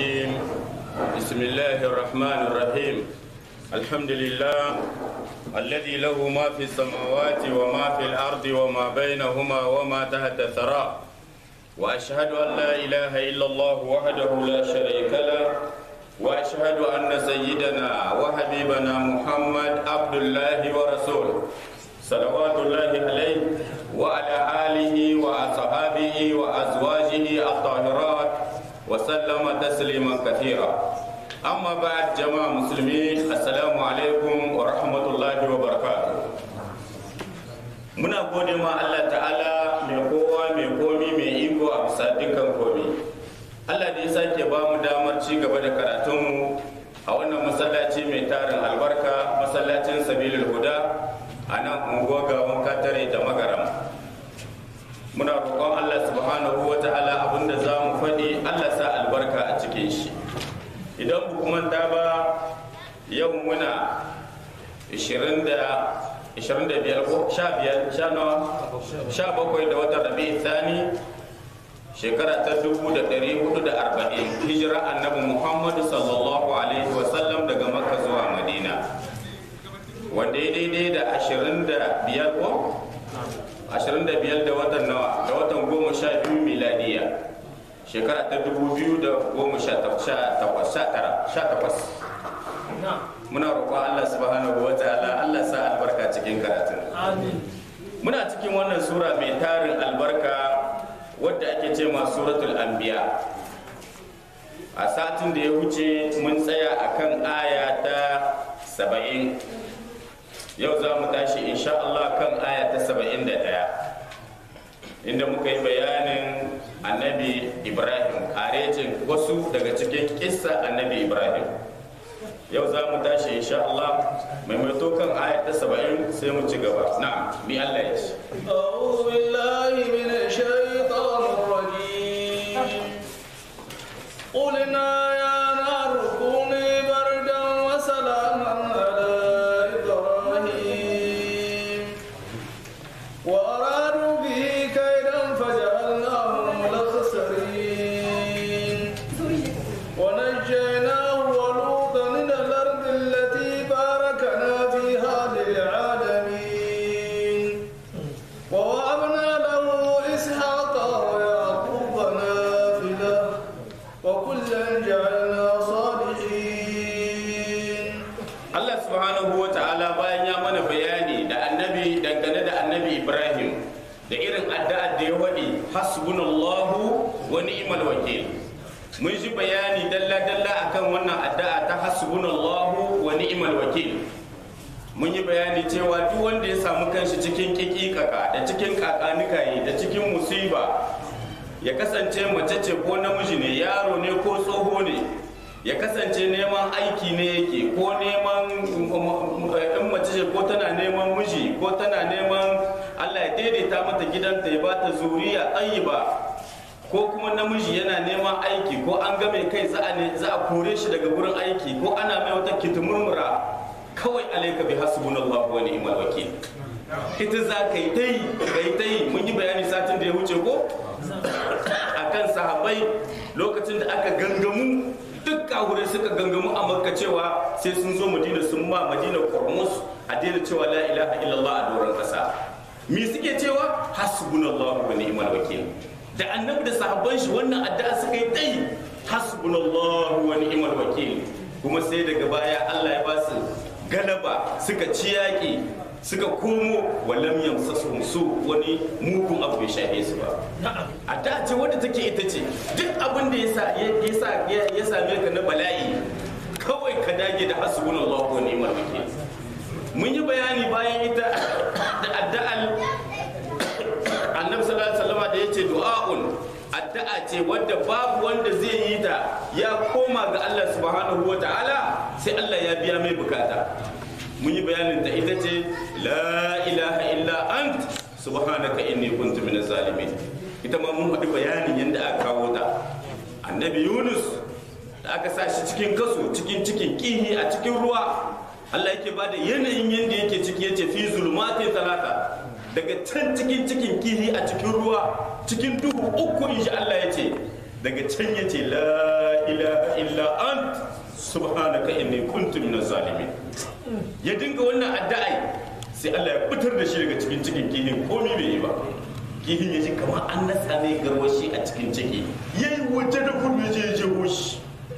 الرجيم بسم الله الرحمن الرحيم الحمد لله الذي له ما في السماوات وما في الأرض وما بينهما وما تحت الثرى وأشهد أن لا إله إلا الله وحده لا شريك له وأشهد أن سيدنا وحبيبنا محمد عبد الله ورسوله صلوات الله عليه وعلى آله وأصحابه وأزواجه الطاهرات وسلم تسليما كثيرا أما بعد جماعة مسلمين السلام عليكم ورحمة الله وبركاته muna gode ma Allah ta'ala mai kowa mai komi mai iko a bisa dukkan komi Allah da ya sake ba mu damar ci gaba da karatunmu a wannan masallaci mai tarin albarka masallacin sabilul huda a nan unguwa gawan katare da magaram muna roƙon Allah subhanahu wa ta'ala abinda za mu faɗi Allah sa albarka a cikin shi idan bu manta ba yau muna 20 da 25 ko 15 sha nawa 17 da watan rabi thani shekara ta 1440 hijira annabi muhammadu sallallahu alaihi wasallam daga makka zuwa madina wanda ya daidai da 25 ko 25 da watan nawa da watan goma sha biyu miladiya shekara ta 2018 muna roƙon Allah subhanahu wa ta'ala Allah sa albarka cikin karatun muna cikin wannan sura mai tarin albarka wadda ake ce ma suratul anbiya a satin da ya wuce mun tsaya akan aya ta saba'in yau za mu tashi insha Allah kan aya ta saba'in da ɗaya inda muka yi bayanin annabi ibrahim karecin wasu daga cikin kissa annabi ibrahim yau za mu tashi insha Allah maimaito kan aya ta saba'in sai mu ci gaba na mi Allah ya ce أعوذ بالله من الشيطان الرجيم قلنا يا نار كوني بردا وسلاما على إبراهيم وأرادوا به كيدا فجعلناهم الأخسرين ونجيناه ولوطا من الأرض التي باركنا فيها للعالمين ووهبنا له إسحاق ويعقوب نافلة وكلا جعلنا صالحين Allah subhanahu wa ta'ala bayan ya mana bayani da annabi dangane da annabi Ibrahim da irin addu'ar da ya waɗi hasbunallahu wa ni'mal wakil mun ji bayani dalla dalla akan wannan addu'a ta hasbunallahu wa ni'mal wakil mun yi bayani cewa duk wanda ya samu kanshi cikin kikikaka da cikin kakanikayi da cikin musiba ya kasance mace ce ko namiji ne yaro ne ko tsoho ne ya kasance neman aiki ne yake ko neman in mace ce ko tana neman miji ko tana neman allah ya daidaita mata gidanta ya bata zuriya ba ko kuma namiji yana neman aiki ko an game kai za a ne- za a kore shi daga wurin aiki ko ana mai wata kitimurmura kawai alaika bi hasbunallahu wa ni'mal wakil ita za ka yi ta yi ka yi ta yi mun yi bayani satin da ya wuce ko akan sahabbai lokacin da aka gangamu duk kahurai suka gangamu a makka cewa sai sun zo madina sun ma madina kormus a daina cewa la ilaha illallah a doron kasa me suke cewa hasbunallahu wa ni'mal wakil da annabi da sahabban shi wannan addu'a suka yi tai hasbunallahu wa ni'mal wakil kuma sai daga baya Allah ya ba su galaba suka ci yaƙi suka komo walam yamsasuhum su wani mugun abu bai shafe su ba a da ce wanda take ita ce duk abin da ya sa ya sa ya same ka na bala'i kawai ka dage da hasbunallahu wa ni'mal wakil mun yi bayani bayan ita da addu'al annabi sallallahu alaihi wasallam da yace du'a'un addu'a ce wadda babu wanda zai yi ta ya koma ga Allah subhanahu wa ta'ala sai Allah ya biya mai bukata mun yi bayanin ta ita ce la ilaha illa ant subhanaka inni kuntu minaz zalimin ita ma mun faɗi bayanin yadda aka kawo ta annabi yunus da aka sa shi cikin kaso cikin cikin kihi a cikin ruwa Allah yake bada yanayin yadda yake ciki yace fi zulmatin talata daga can cikin cikin kihi a cikin ruwa cikin duhu uku insha Allah yace daga can yace la ilaha illa ant subhanaka inni kuntu minaz zalimin ya dinga wannan addu'a sai Allah ya fitar da shi daga cikin cikin kihin komai bai yi ba kihin ya ji kamar an nasa ne garwashi a cikin ciki yayi waje da gudu ya je ya je hoshi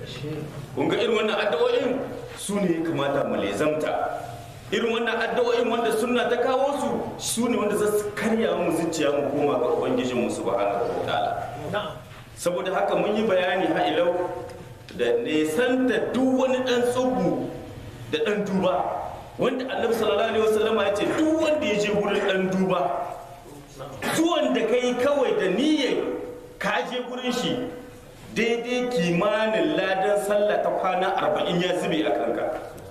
kun ga irin wannan addu'o'in su ne ya kamata mu lezamta irin wannan addu'o'in wanda sunna ta kawo su su ne wanda za su karya mu zuciya mu koma ga ubangijin mu subhanahu wa ta'ala saboda haka mun yi bayani ha ilau da nesanta duk wani dan tsubu da dan duba wanda annabi sallallahu alaihi wasallama ya ce duk wanda ya je wurin dan duba zuwan da kai kawai da niyyar ka je gurin shi daidai kimanin ladan sallah ta kwana arba'in ya zube a kanka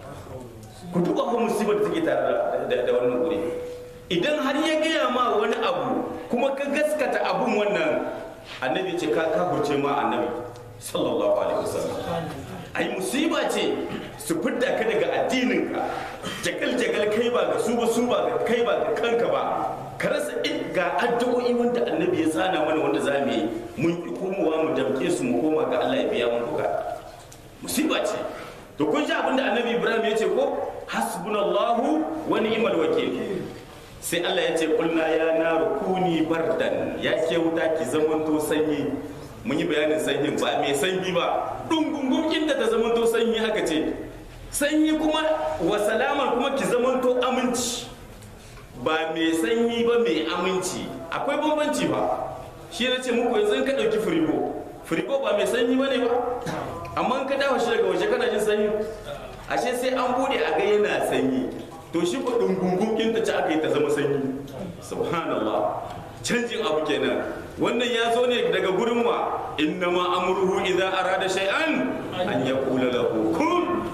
ku duba ko musibar da take tare da wannan guri idan har ya gaya ma wani abu kuma ka gaskata abun wannan annabi ce ka kafurce ma annabi sallallahu alaihi wasallam ai musiba ce su fidda ka daga addininka jagal jagal kai ba ga su ba su ba ga kai ba ga kanka ba ka rasa ga addu'o'i wanda annabi ya tsana mana wanda za mu yi mun ki komowa mu damke su mu koma ga Allah ya biya mu bukata musiba ce to kun ji abin da annabi Ibrahim ya ce ko hasbunallahu wa ni'mal wakil sai Allah ya ce kulna ya naru kuni bardan ya ke wuta ki zamanto sanyi mun yi bayanin sanyin ba mai sanyi ba dungungun inda ta zamanto sanyi aka ce sanyi kuma wa salaman kuma ki zamanto aminci ba mai sanyi ba mai aminci akwai bambanci ba shi na ce muku yanzu in ka ɗauki firigo firigo ba mai sanyi ba ne ba amma in ka dawo shi daga waje kana jin sanyi ashe sai an bude a ga yana sanyi to shi ko dungungun ta ci aka yi ta zama sanyi subhanallah canjin abu kenan wannan ya zo ne daga gurin wa inna ma amruhu idza arada shay'an an yaqula lahu kun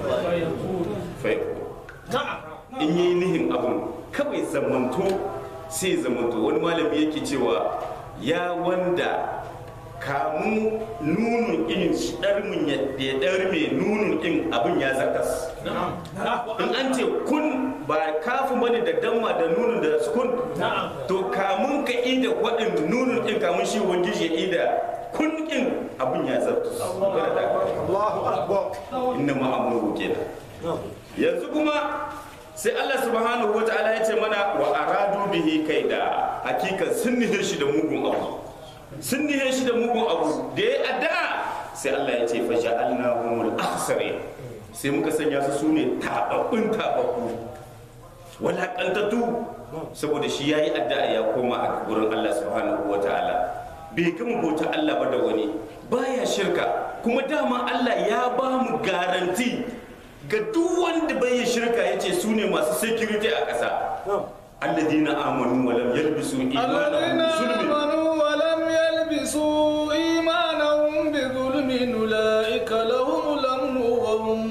fayakun in yi nihin abun kawai zamanto sai zamanto wani malami yake cewa ya wanda kamun nunun in ɗarmin ya ɗarme nunun in abin ya zakas in an ce kun ba kafin bane da damma da nunun da kun to kamun ka ida waɗin nunun in kamun shi ubangiji ya ida kun in abin ya zartus Allahu akbar inna ma'amuru kenan yanzu kuma sai Allah subhanahu wa ta'ala ya ce mana wa aradu bihi kaida hakika sun nihe shi da mugun abu sun nihe shi da mugun abu da ya addu'a sai Allah ya ce fa ja'alnahumul akhsarin sai muka sanya su sune tababbun tababbu walakantattu saboda shi yayi addu'a ya koma a gurin Allah subhanahu wa ta'ala bai gama bauta Allah ba da wani baya shirka kuma dama Allah ya ba mu garanti ga duk wanda bai yi shirka ya ce su ne masu security a ƙasa alladina amanu wa lam yalbisu الذين imanahum zulmin آمنوا ولم يلبسوا إيمانهم بظلم أولئك لهم الأمن وهم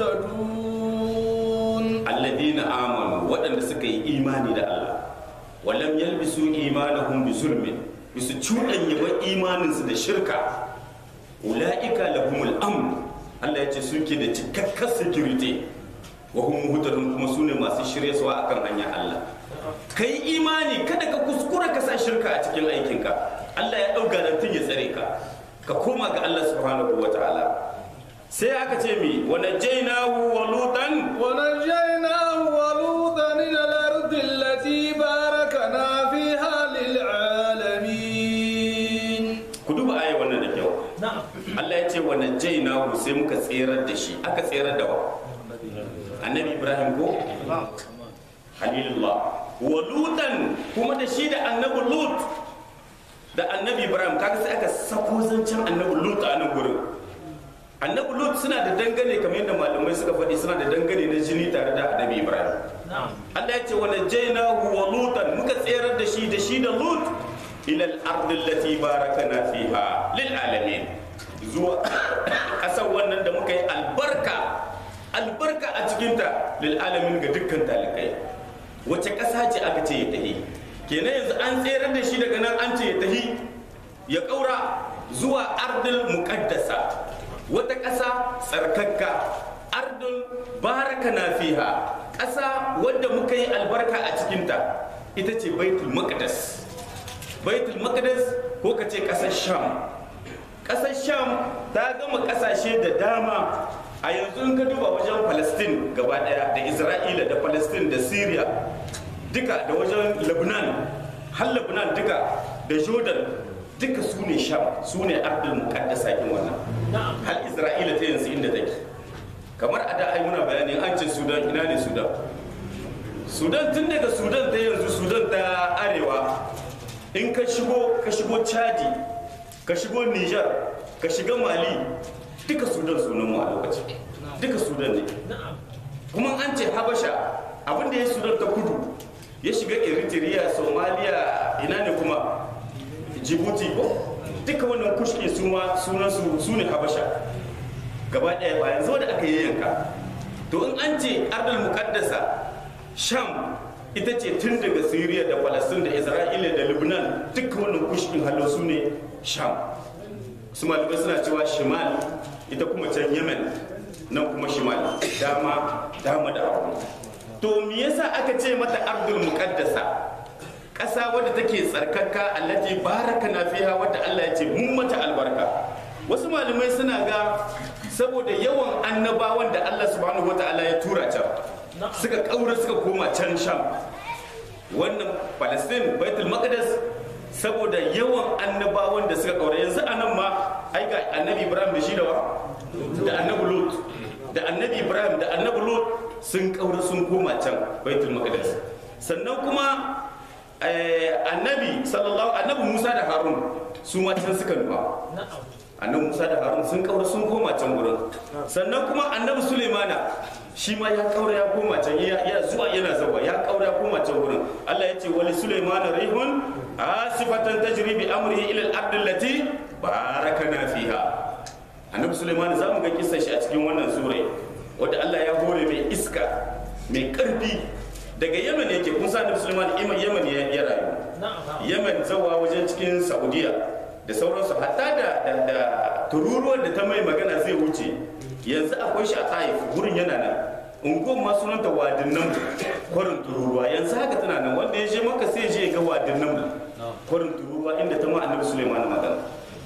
مهتدون alladina amanu waɗanda suka yi imani da Allah wa lam yalbisu imanahum bi zulmin bisu cuɗanya ba imaninsu da shirka ula'ika lahumul amn Allah ya ce suke da cikakkar security wa hum muhtadun kuma su ne masu shirye suwa akan hanyar Allah kai imani kada ka kuskura ka sa shirka a cikin aikinka Allah ya ɗau garantin ya tsare ka ka koma ga Allah subhanahu wa ta'ala sai aka ce mi wa najaynahu wa lutan ونجيناه ولوطا إلى الأرض التي باركنا فيها للعالمين ku duba aya wannan da kyau Allah ya ce wa najaynahu sai muka tserar da shi aka tserar da wa annabi Ibrahim ko halilullah wa lutan kuma da shi da annabi lut da annabi Ibrahim kaga sai aka sako zancen annabi lut a nan gurin annabi lut suna da dangane kamar yadda malamai suka faɗi suna da dangane na jini tare da annabi Ibrahim Allah ya ce wa najaynahu wa lutan muka tserar da shi da shi da lut ila al-ardi allati barakana fiha lil alamin zuwa kasar wannan da muka yi albarka albarka a cikinta lil alamin ga dukkan talikai wace ƙasa ce aka ce ya tahi kenan yanzu an tserar da shi daga nan an ce ya tahi ya ƙaura zuwa ardil muqaddasa wata ƙasa tsarkakka ardul baraka na fiha ƙasa wadda muka yi albarka a cikinta ita ce baitul maqdis baitul maqdis ko ka ce ƙasar sham ƙasar sham ta gama ƙasashe da dama a yanzu in ka duba wajen palestine gaba ɗaya da isra'ila da palestine da syria duka da wajen lebanon har lebanon duka da jordan duka su ne sham su ne ardul muqaddasa kin wannan har isra'ila ta yanzu inda take kamar a da ai muna bayani an ce sudan ina ne sudan sudan tun daga sudan ta yanzu sudan ta arewa in ka shigo ka shigo chadi ka shigo niger ka shiga mali duka sudan sunan mu a lokaci duka sudan ne kuma an ce habasha abinda ya sudan ta kudu ya shiga eritrea somalia ina ne kuma djibouti ko duka wannan kushke su ma sunan su su ne habasha gaba ɗaya ba yanzu da aka yi yanka to in an ce ardal muqaddasa sham ita ce tun daga syria da palestine da isra'ila da lebanon duka wannan kushkin hallo su ne sham su malamai suna cewa shimal ita kuma can yemen nan kuma shimal dama dama da abu to me yasa aka ce mata ardul muqaddasa ƙasa wadda take tsarkaka allati baraka na fiha wadda Allah ya ce mun mata albarka wasu malamai suna ga saboda yawan annabawan da Allah subhanahu wataala ya tura can suka kaura suka koma can sham wannan palestine baitul maqdis saboda yawan annabawan da suka kaura yanzu anan ma ai ga annabi ibrahim da shi da wa da annabi lut da annabi ibrahim da annabi lut sun kaura sun koma can baitul maqdis sannan kuma annabi sallallahu annabi musa da harun su ma can suka nufa annabi musa da harun sun kaura sun koma can gurin sannan kuma annabi sulemana shi ma ya kaura ya koma can ya zuwa yana zawa ya kaura ya koma can gurin allah ya ce wali sulemana rihun asifatan tajri bi amrihi ila al-ard allati barakana fiha annabi sulemana za mu ga kissa shi a cikin wannan sura wanda allah ya hore mai iska mai karfi daga yemen yake kun sa annabi suleiman yemen ya rayu yemen zawa wajen cikin saudiya da sauransu hatta da da tururuwar da ta mai magana zai wuce yanzu akwai shi a taif gurin yana nan unguwar ma sunanta wadin nan kwarin tururuwa yanzu haka tana nan wanda ya je maka sai je ga wadin nan kwarin tururuwa inda ta ma annabi suleiman magana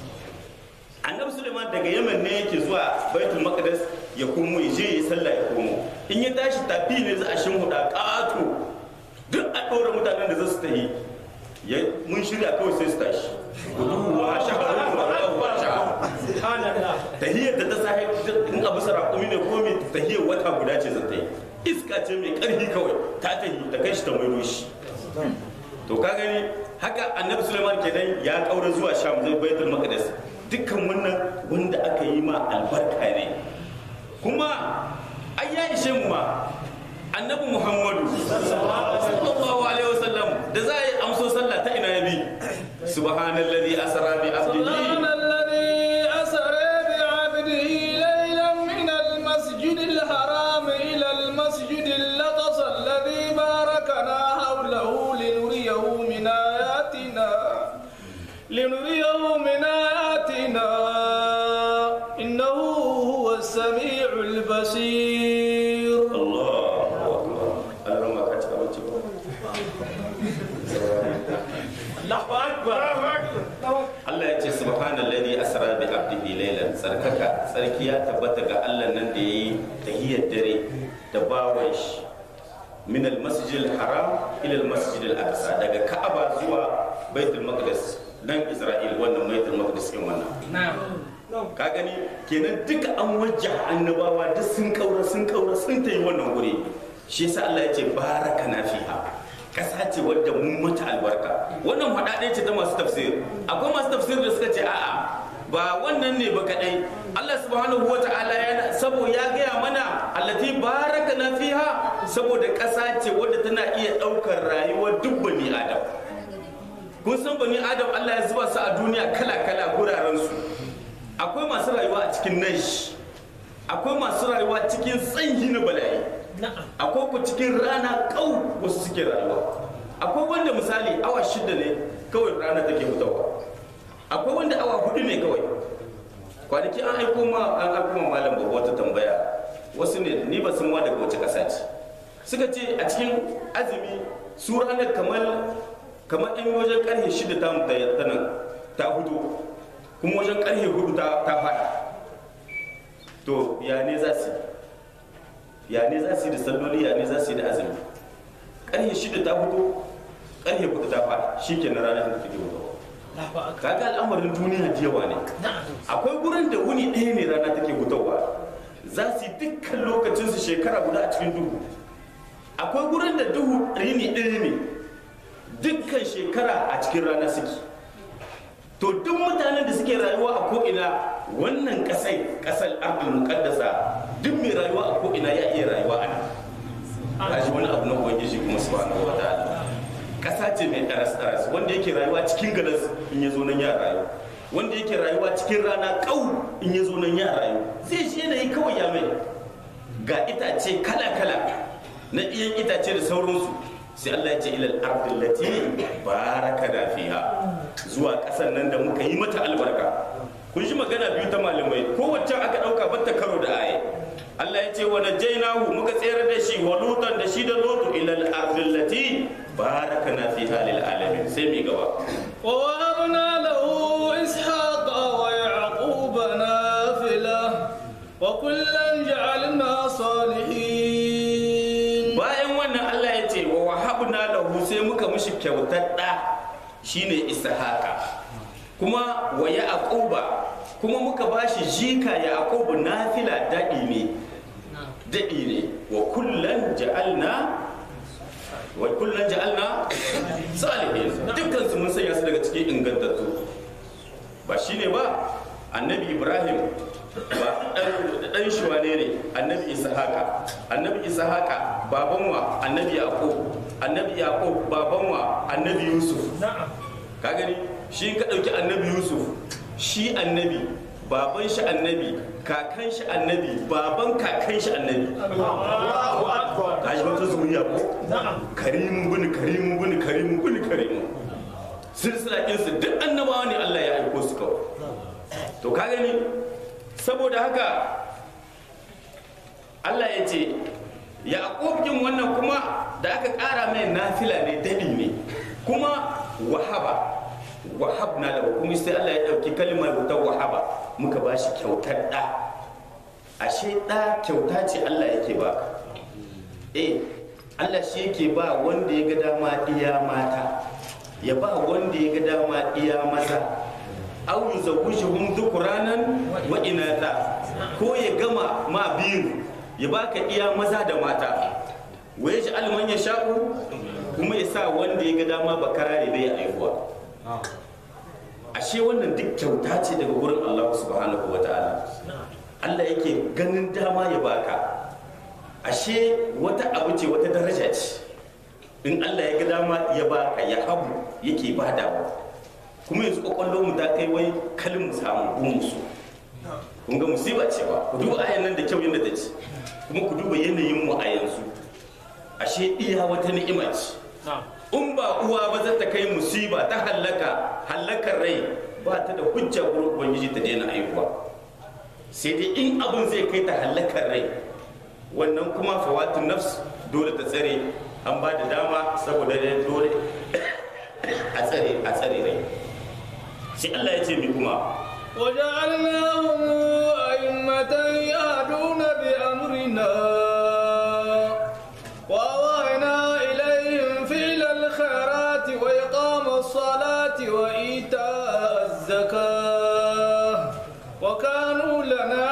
annabi suleiman daga yemen ne yake zuwa baitul maqdis ya komo ya je ya sallah ya komo in ya tashi tafi ne za a shimfiɗa ƙato duk a ɗora mutanen da za su tafi mun shirya kawai sai su tashi wa shahararru wa ɗauwa tahiyar da ta sahi in abu sarakumi ne ko mai tahiyar wata guda ce zan ta yi iska ce mai ƙarfi kawai ta tahi ta kai shi ta maido shi to ka gani haka annabi suleiman kenan ya ƙaura zuwa sham zai baitul maqdis dukkan wannan wanda aka yi ma albarka ne kuma ai ya ishe mu ma annabi muhammadu sallallahu alaihi wasallam da za a yi amso sallah ta ina ya bi subhanallazi asra bi abdihi الذي أسرى بعبده ليلا من المسجد الحرام إلى المسجد الأقصى الذي باركنا حوله لنريه من آياتنا لنريه من آياتنا إنه هو السميع البصير Allahu akbar Allah ma ka cika bacci ba Allah ya ce subhanallazi asra bi abdihi laylan tsarkaka tsarki ya tabbata ga Allah nan da yayi tahiyyar dare da bawan shi min al-masjid al-haram ila al-masjid al-aqsa daga Ka'aba zuwa Baitul Maqdis nan Isra'il wannan Baitul Maqdis din wannan ka gani kenan duka an wajja annabawa duk sun kaura sun kaura sun tayi wannan guri shi yasa Allah ya ce baraka na fiha kasa ce wadda mun mata albarka wannan faɗa ce ta masu tafsir akwai masu tafsir da suka ce a'a ba wannan ne ba kadai Allah subhanahu wa ta'ala ya sabo ya gaya mana allati baraka na fiha saboda kasa ce wadda tana iya ɗaukar rayuwar duk bani adam kun san bani adam Allah ya zuba su a duniya kala kala guraren su akwai masu rayuwa a cikin nash akwai masu rayuwa cikin tsanyi na bala'i akwai ku cikin rana kau wasu suke rayuwa akwai wanda misali awa shida ne kawai rana take fitowa akwai wanda awa hudu ne kawai kwanaki an aiko ma an aiko ma malam babu wata tambaya wasu ne ni ba san ma daga wace kasa ce suka ce a cikin azumi su ranar kamar kamar in wajen karfe shida ta ta nan ta hudu kuma wajen karfe hudu ta ta fada to ya ne za su yi? ya ne za su yi da salloli ya ne za su yi da azumi karfe shida ta fito karfe hudu ta fada shi ke na ranar da take hudu kaga al'amarin duniya da yawa ne akwai gurin da wuni ɗaya ne rana take fitowa za su yi dukkan lokacinsu shekara guda a cikin duhu akwai gurin da duhu rini ɗaya ne dukkan shekara a cikin rana suke to duk mutanen da suke rayuwa a ko'ina wannan ƙasai ƙasar ardul muqaddasa duk mai rayuwa a ko'ina ya iya rayuwa a nan kaji wani abu na ubangiji kuma subhanahu wa ta'ala ƙasa ce mai ɗaras ɗaras wanda yake rayuwa cikin galas in ya zo nan ya rayu wanda yake rayuwa cikin rana ƙau in ya zo nan ya rayu zai shi yanayi kawai ya mai ga itace kala kala na iyan itace da sauransu sai Allah ya ce ilal ardil lati barakana fiha zuwa ƙasar nan da muka yi mata albarka kun ji magana biyu ta malamai kowace aka ɗauka batta karo da aye Allah ya ce wa najainahu muka tsere da shi wa lutan da shi da lutu ilal ardil lati barakana fiha lil alamin sai mi gaba ووهبنا له إسحاق ويعقوب نافلة وكلا جعلنا صالحين bayan wannan Allah ya ce wa wahabna lahu sai muka mishi kyautar da shine ishaqa kuma wa yaquba kuma muka bashi jika yaqubu nafila dadi ne dadi ne wa kullan ja'alna wa kullan ja'alna salihin dukkan su mun sanya su daga cikin ingantattu ba shine ba annabi ibrahim ba dan shi wane ne annabi ishaqa annabi ishaqa baban wa annabi yaqub annabi yaqub baban wa annabi yusuf ka gani shi ka dauki annabi yusuf shi annabi baban shi annabi kakan shi annabi baban kakan shi annabi ka ji wata zuriya ko karimun bin karimun bin karimun bin karimun silsila ɗinsu duk annabawa ne Allah ya aiko su kawai to ka gani saboda haka Allah ya ce Yaƙub kin wannan kuma da aka ƙara mai nafila ne daɗi ne kuma wahaba wahabna da kuma sai Allah ya ɗauki kalmar ta wahaba muka ba shi kyautar ɗa ashe ɗa kyauta ce Allah yake ba eh Allah shi yake ba wanda ya ga dama iya mata ya ba wanda ya ga dama iya maza aw yuzawwijuhum dhukranan wa inatha ko ya gama ma biyu ya baka iya maza da mata wa yaj'al man yasha'u kuma ya sa wanda ya ga dama bakara ne bai aihuwa ashe wannan duk kyauta ce daga gurin Allah subhanahu wa ta'ala Allah yake ganin dama ya baka ashe wata abu ce wata daraja ce in Allah ya ga dama ya baka ya habu yake badawa kuma yanzu kwakwallo mu ta kai wai kalin mu samu gun musu kun ga musiba ce ba ku duba ayan nan da kyau yadda ta ce kuma ku duba yanayin mu a yanzu ashe iya wata ni'ima ce in ba uwa ba za ta kai musiba ta hallaka hallakar rai ba ta da hujja gurin ubangiji ta daina aihuwa sai dai in abin zai kai ta hallakar rai wannan kuma fawatun nafs dole ta tsare an ba da dama saboda dole a tsare a tsare rai sai Allah ya ce mi kuma وجعلناهم أئمة يهدون بأمرنا وأوحينا إليهم فعل الخيرات وإقام الصلاة وإيتاء الزكاة وكانوا لنا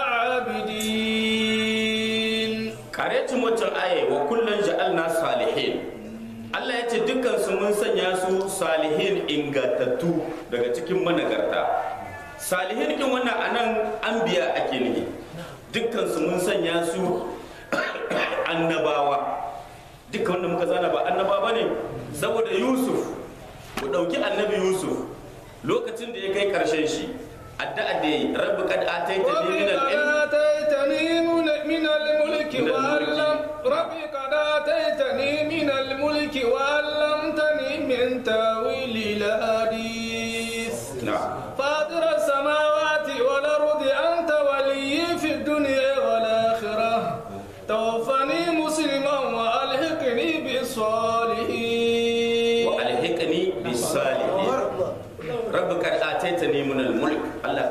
عابدين karetin wancan aya wa kullum ja'alna salihin Allah ya ce dukkan su mun sanya su salihin ingantattu daga cikin managarta salihin kin wannan anan anbiya ake nufi dukkan su mun sanya su annabawa dukkan wanda muka zana ba annaba ne saboda Yusuf ku dauki annabi Yusuf lokacin da ya kai karshen shi addu'a da yi rabbi kad ataita ni min al-ilm آتيتني من من الملك من الملك. وعلم ربي قد آتيتني من الملك وعلمتني من تاويل الأحاديث na'am فاطر السماوات والأرض أنت ولي في الدنيا والآخرة توفني مسلما وألحقني بالصالحين wa alhiqni bis salihin rabbi kad ataitani min al mulk Allah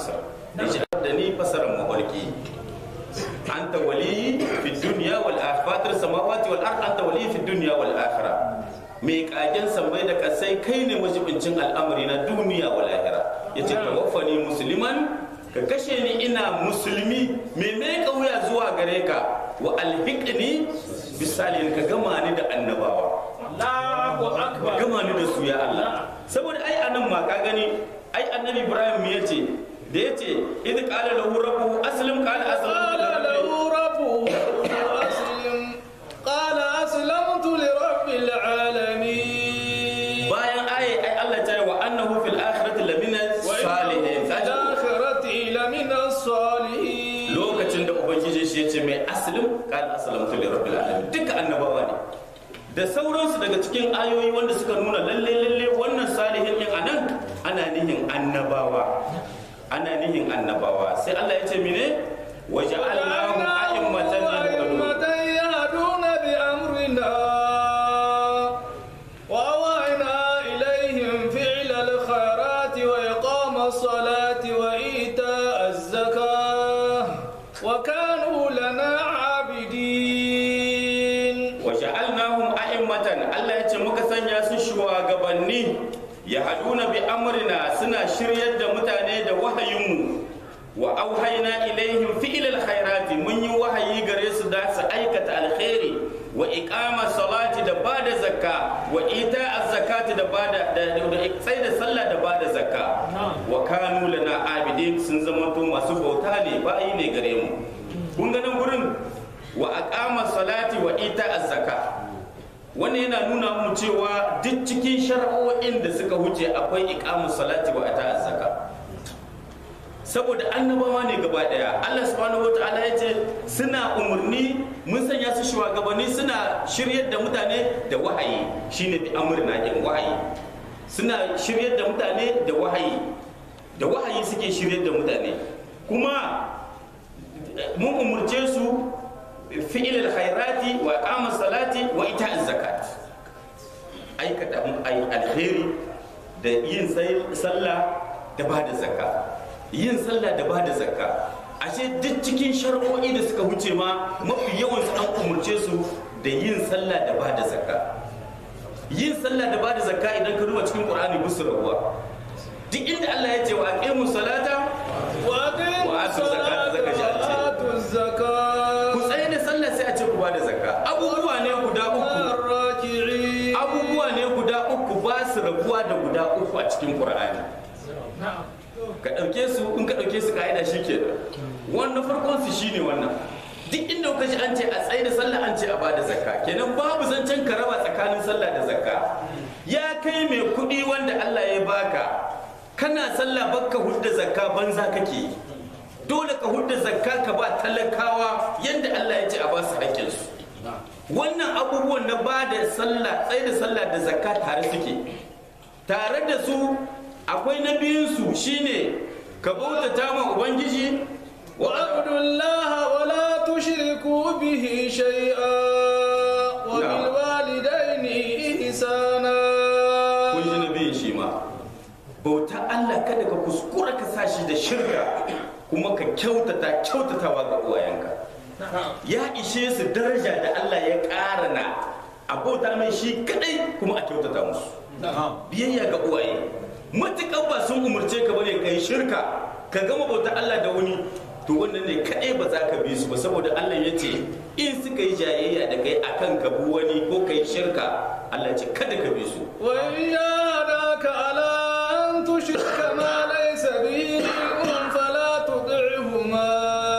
fasara yace da ni fasaran mafarki anta wali fi dunya wal akhirah samawati wal ard anta wali fi dunya wal akhirah mai kagen sammai da kasai kai ne majibincin al'amari na duniya wal akhirah yace tawaffani musliman ka kashe ni ina musulmi mai mai kauya zuwa gare ka wa alhiqni bisalihin ka gama ni da annabawa Allahu akbar gama ni da su ya Allah saboda ai anan ma ka gani ai annabi Ibrahim me yace da yace idh qala lahu rabbuhu aslim qala aslamtu قال له ربه أسلم قال أسلمت لرب العالمين bayan ai ai Allah ta yi wa annahu fil akhirati lamina salihin في Kaji الآخرة لمن الصالحين lokacin da ubangiji shi yace mai aslim qala aslamtu li rabbil alamin duka annabawa ne da sauransu daga cikin ayoyi wanda suka nuna lalle lalle wannan salihin din anan ana nihin annabawa ana nihin annabawa sai Allah ya ce mine waja'alnahum a'immatan yahtadun أئمة يهدون بأمرنا وأوحينا إليهم فعل الخيرات وإقام الصلاة وإيتاء الزكاة وكانوا لنا عابدين waja'alnahum a'immatan Allah ya ce muka sanya su shugabanni yahduna bi amrina suna shiryar da mutane da wahayinmu wa auhayna ilaihim fi'lal khairati mun yi wahayi gare su da su aikata alkhairi wa iqama salati da bada zakka wa ita az-zakati da bada da sai da sallah da bada zakka wa kanu lana abidin sun zama to masu bauta ne bayi ne gare mu kun ga nan gurin wa aqama salati wa ita az-zaka wannan yana nuna mu cewa duk cikin shar'o'in da suka huce akwai iqamus salati wa ita az-zaka saboda annabawa ne gaba daya Allah subhanahu wataala ya ce suna umarni mun sanya su shugabanni suna shiryar da mutane da wahayi shine bi amrina in wahayi suna shiryar da mutane da wahayi da wahayi suke shiryar da mutane kuma mun umurce su fi'il alkhairati wa iqamas salati wa ita'az zakat aikata ai alkhairi da yin sallah da bada zakka yin sallah da bada zakka ashe duk cikin shar'o'i da suka wuce ma mafi yawan su an umurce su da yin sallah da bada zakka yin sallah da bada zakka idan ka duba cikin qur'ani bisu rabuwa duk inda Allah ya ce wa aqimu salata وأقيموا وآتوا الزكاة الصلاة زكاة جاءت. وآتوا الزكاة ku tsaye da sallah sai a ce ku bada zakka abubuwa ne guda uku الراكعين abubuwa ne guda uku ba su rabuwa da guda uku a cikin qur'ani ka ɗauke su in ka ɗauke su ka'ida shi ke wannan farkon su shine wannan duk inda kuka ji an ce a tsaye da sallah an ce a bada zakka kenan babu zancen ka raba tsakanin sallah da zakka ya kai mai kuɗi wanda Allah ya baka kana sallah bakka hudda zakka banza kake dole ka hudda zakka ka ba talakawa yadda Allah ya ce a ba su haƙƙinsu wannan abubuwan na ba da sallah tsaye da sallah da zakka tare suke tare da su akwai na biyunsu shine ka bautata ma ubangiji wa واعبدوا الله ولا تشركوا به شيئا وبالوالدين إحسانا kun ji na biyun shi ma bauta Allah kada ka kuskura ka sa shi da shirka kuma ka kyautata kyautatawa ga uwayenka ya ishe su daraja da Allah ya ƙara na a bauta mai shi kadai kuma a kyautata musu biyayya ga uwaye matuƙar ba sun umarce ka bane kai shirka ka gama bauta Allah da wani to wannan ne kadai ba za ka bi su ba saboda Allah ya ce in suka yi jayayya da kai akan ka bi wani ko kai shirka Allah ya ce kada ka bi su وإن جاهداك على أن تشرك ما ليس به علم فلا تطعهما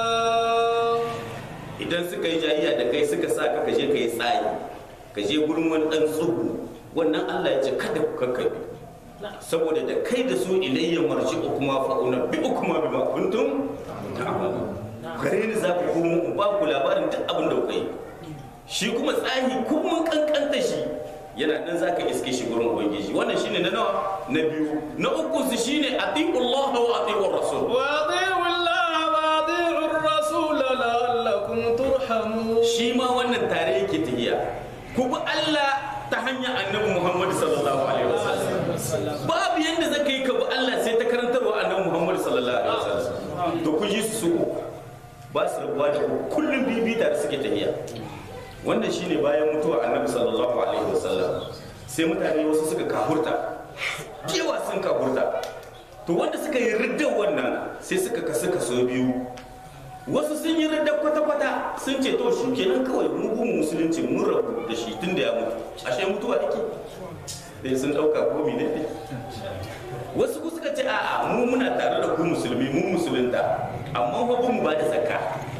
idan suka yi jayayya da kai suka sa ka je ka yi tsayi ka je gurin wani dan tsubu wannan Allah ya ce kada ku kakkabe saboda da kai da su ilayya marji kuma fa unabbi kuma bima kuntum ta'malun gare ni za ku komo in ba ku labarin duk abin da kuka yi shi kuma tsahi kuma kankanta shi yana nan za ka iske shi gurin ubangiji wannan shine na nawa na biyu na uku su shine atiqullah wa atiqur rasul وأطيعوا الله وأطيعوا الرسول لعلكم ترحمون shi ma wannan tare yake tahiya ku bi Allah ta hanyar annabi Muhammad sallallahu alaihi wasallam babu yanda zaka yi ka bi Allah sai ta karantarwa annabi Muhammad sallallahu alaihi wasallam to ku ji su uku ba su rabuwa da ku kullum bibi da suke tafiya wannan shine bayan mutuwa annabi sallallahu alaihi wasallam sai mutane wasu suka kahurta kewa sun kahurta to wanda suka yi riddar wannan sai suka kasu kaso biyu wasu sun yi riddar kwata-kwata sun ce to shi kenan kawai mu gun musulunci mun rabu da shi tun da ya mutu ashe mutuwa yake sai sun dauka ko ne ne wasu ku suka ce a'a mu muna tare da ku musulmi mu musulunta amma fa mu ba da zakka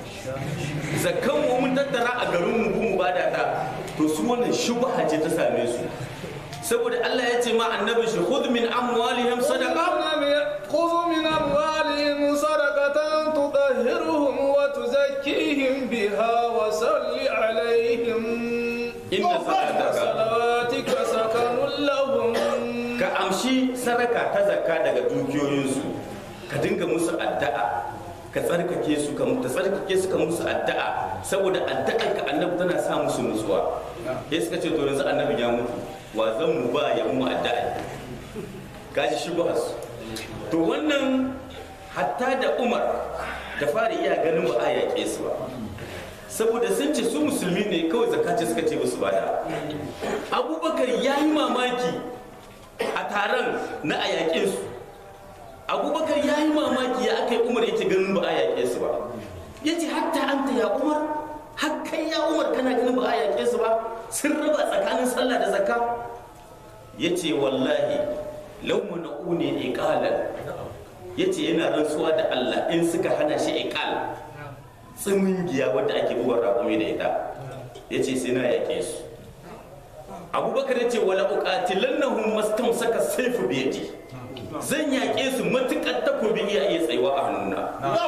zakkan mu mun tattara a garin mu mu ba da ta to su wannan shubha ce ta same su saboda Allah ya ce ma annabi shi khudh min amwalihim sadaqa خذ من أموالهم صدقة تطهرهم وتزكيهم بها وصل عليهم إن صلاتك صلواتك سكن لهم ka amshi sadaka ta zakka daga dukiyoyinsu ka dinga musu addu'a ka tsarkake su ka ta tsarkake su ka musu addu'a saboda addu'ar ka annabi tana sa musu nutsuwa sai suka ce to yanzu annabi ya mutu wa zan mu ba ya mu addu'a kaji shi ba su to wannan hatta da umar da fara iya ganin ba a yaƙe su ba saboda sun ce su musulmi ne kawai zakaci suka ce musu bada abubakar ya yi mamaki a taron na a yaƙe su abubakar ya yi mamaki ya aka yi umar yake ganin ba a yaƙe su ba ya ce hatta an ta ya umar hakkan ya umar kana ganin ba a yaƙe su ba sun raba tsakanin sallah da zakka ya ce wallahi lauma na une iqalan ya ce yana rantsuwa da allah in suka hana shi iqal tsimingiya wadda ake buwar raƙumi da ita ya ce sai na yaƙe su abubakar ya ce wala uqatilannahum mastamsaka sayfu biyadi zan yaƙe su matuƙar takobi iya iya tsayuwa a hannuna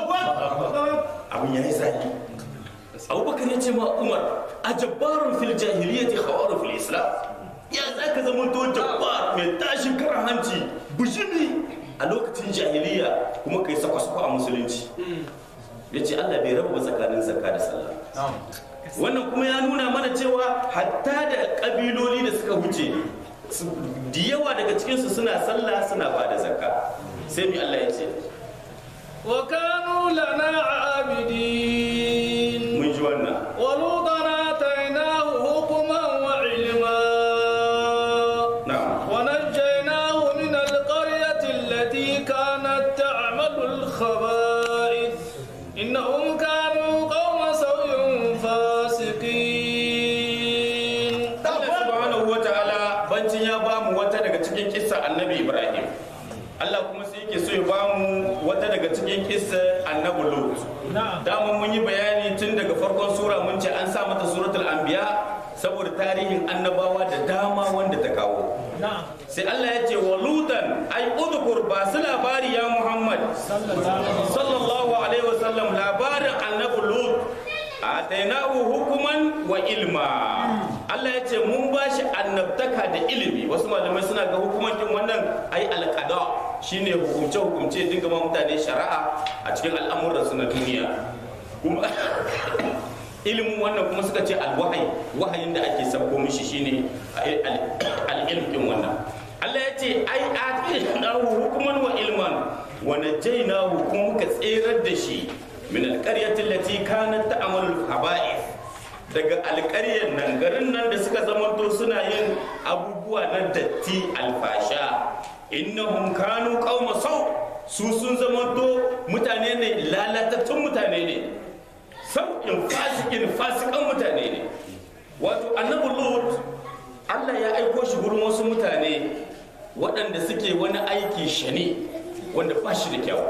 abin ya yi zaki abubakar ya ce ma umar a jabbarun fil jahiliyyati khawaru fil islam ya za ka zama to jabbar mai tashin karan hanci bujimi a lokacin jahiliya kuma kai sako-sako a musulunci ya ce allah bai raba tsakanin zakka da sallah wannan kuma ya nuna mana cewa hatta da kabiloli da suka wuce da yawa daga cikinsu suna sallah suna ba da zakka sai mi Allah ya ce وكانوا لنا عابدين mun ji wannan ولوطا آتيناه حكما وعلما na'am ونجيناه من القرية التي كانت تعمل الخبائث إنهم كانوا قوم سوء فاسقين Allah subhanahu wa ta'ala bancin ya ba mu wata daga cikin kissa annabi Ibrahim Allah kuma sai yake so ya ba mu wata daga cikin kissa annabi Lut dama mun yi bayani tun daga farkon sura mun ce an sa mata suratul anbiya saboda tarihin annabawa da dama wanda ta kawo sai Allah ya ce wa lutan ai udhkur ba su labari ya Muhammad sallallahu alaihi wasallam labarin annabi Lut atainahu hukuman wa ilma Allah ya ce mun ba shi annabtaka da ilimi wasu malamai suna ga hukuman din wannan ai alqada shine hukumce hukumce dinga ma mutane shari'a a cikin al'amuran su na duniya kuma ilimin wannan kuma suka ce alwahai wahayin da ake sabko mishi shine al-ilm din wannan Allah ya ce ai atainahu hukuman wa ilman wa najaynahu kuma muka tserar da shi min alƙaryatin lati kanat ta'malul haba'ith daga alƙaryar nan garin nan da suka zamanto suna yin abubuwa na datti alfasha innahum kanu qauma sau su sun zamanto mutane ne lalatattun mutane ne sauƙin fasikin fasikan mutane ne wato annabi lut Allah ya aiko shi gurin wasu mutane waɗanda suke wani aiki shane wanda ba shi da kyau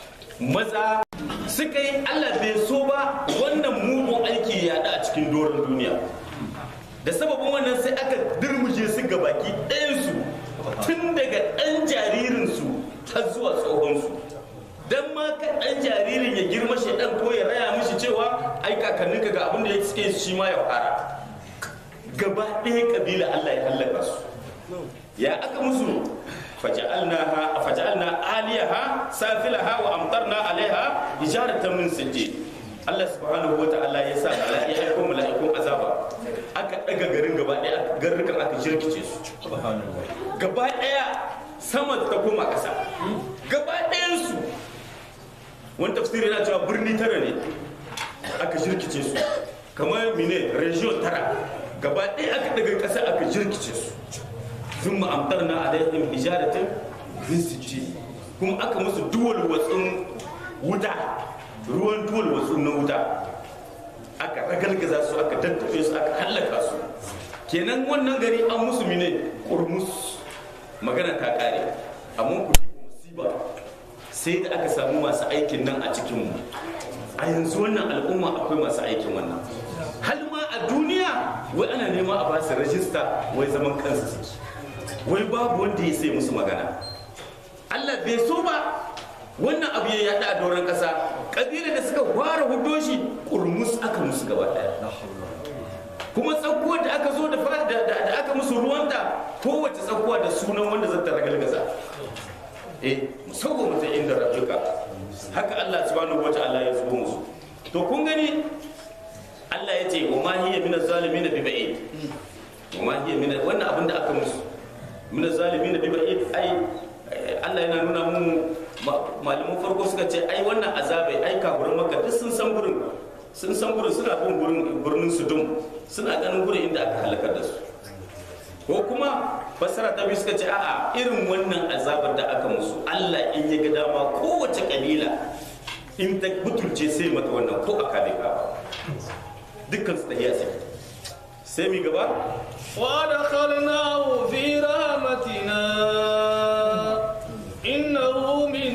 maza suka yi Allah bai so ba wannan mugun aiki ya a cikin doron duniya da sababin wannan sai aka dirmuje su ga baki ɗayansu tun daga ɗan jaririnsu har zuwa tsohonsu don ma ka ɗan jaririn ya girma shaidan ko ya raya mishi cewa ai kakanninka ga abin da ya suke shi ma ya fara gaba ɗaya kabila Allah ya hallaka su ya aka musu فجعلناها فجعلنا عاليها سافلها وامطرنا عليها حجارة من سجيل Allah subhanahu wa ta'ala ya sa mala'i ya aiko mala'ikun azaba aka daga garin gaba daya garrukan aka jirkice su gaba daya sama ta koma kasa gaba dayan su wani tafsiri yana cewa birni tara ne aka jirkice su kamar mine region tara gaba ɗaya aka daga ƙasa aka jirkice su sun ma'amtar na alaihim hijaratin bisiji kuma aka musu duwal watsun wuta ruwan duwal watsun na wuta aka ragalgaza su aka daddafe su aka hallaka su kenan wannan gari an musu mine kurmus magana ta kare amma ku musiba sai da aka samu masu aikin nan a cikinmu a yanzu wannan al'umma akwai masu aikin wannan hal ma a duniya wai ana nema a basu rajista wai zaman kansu suke wai babu wanda ya sai musu magana Allah bai so ba wannan abu ya yada a doron kasa kabila da suka fara hudo shi kurmus aka musu gaba daya kuma tsakuwar da aka zo da da aka musu ruwanta kowace tsakuwa da sunan wanda zata ragalgaza eh musamman mutum inda rabbika haka Allah subhanahu wataala ya zubo musu to kun gani Allah ya ce wa ma hiya min az-zalimin bi ba'id wa ma hiya min wannan abin da aka musu min az-zalimin bi ba'id ai Allah yana nuna mu malaman farko suka ce ai wannan azabai ai kafirin makka duk sun san gurin sun san gurin suna bin gurin birnin sudum suna ganin gurin inda aka halakar da su ko kuma fassara ta biyu suka ce a'a irin wannan azabar da aka musu Allah in ya ga dama kowace kabila in ta butulce sai mata wannan ko a kame ka dukkan su tahiya sai sai mi gaba وادخلناه في رحمتنا إنه من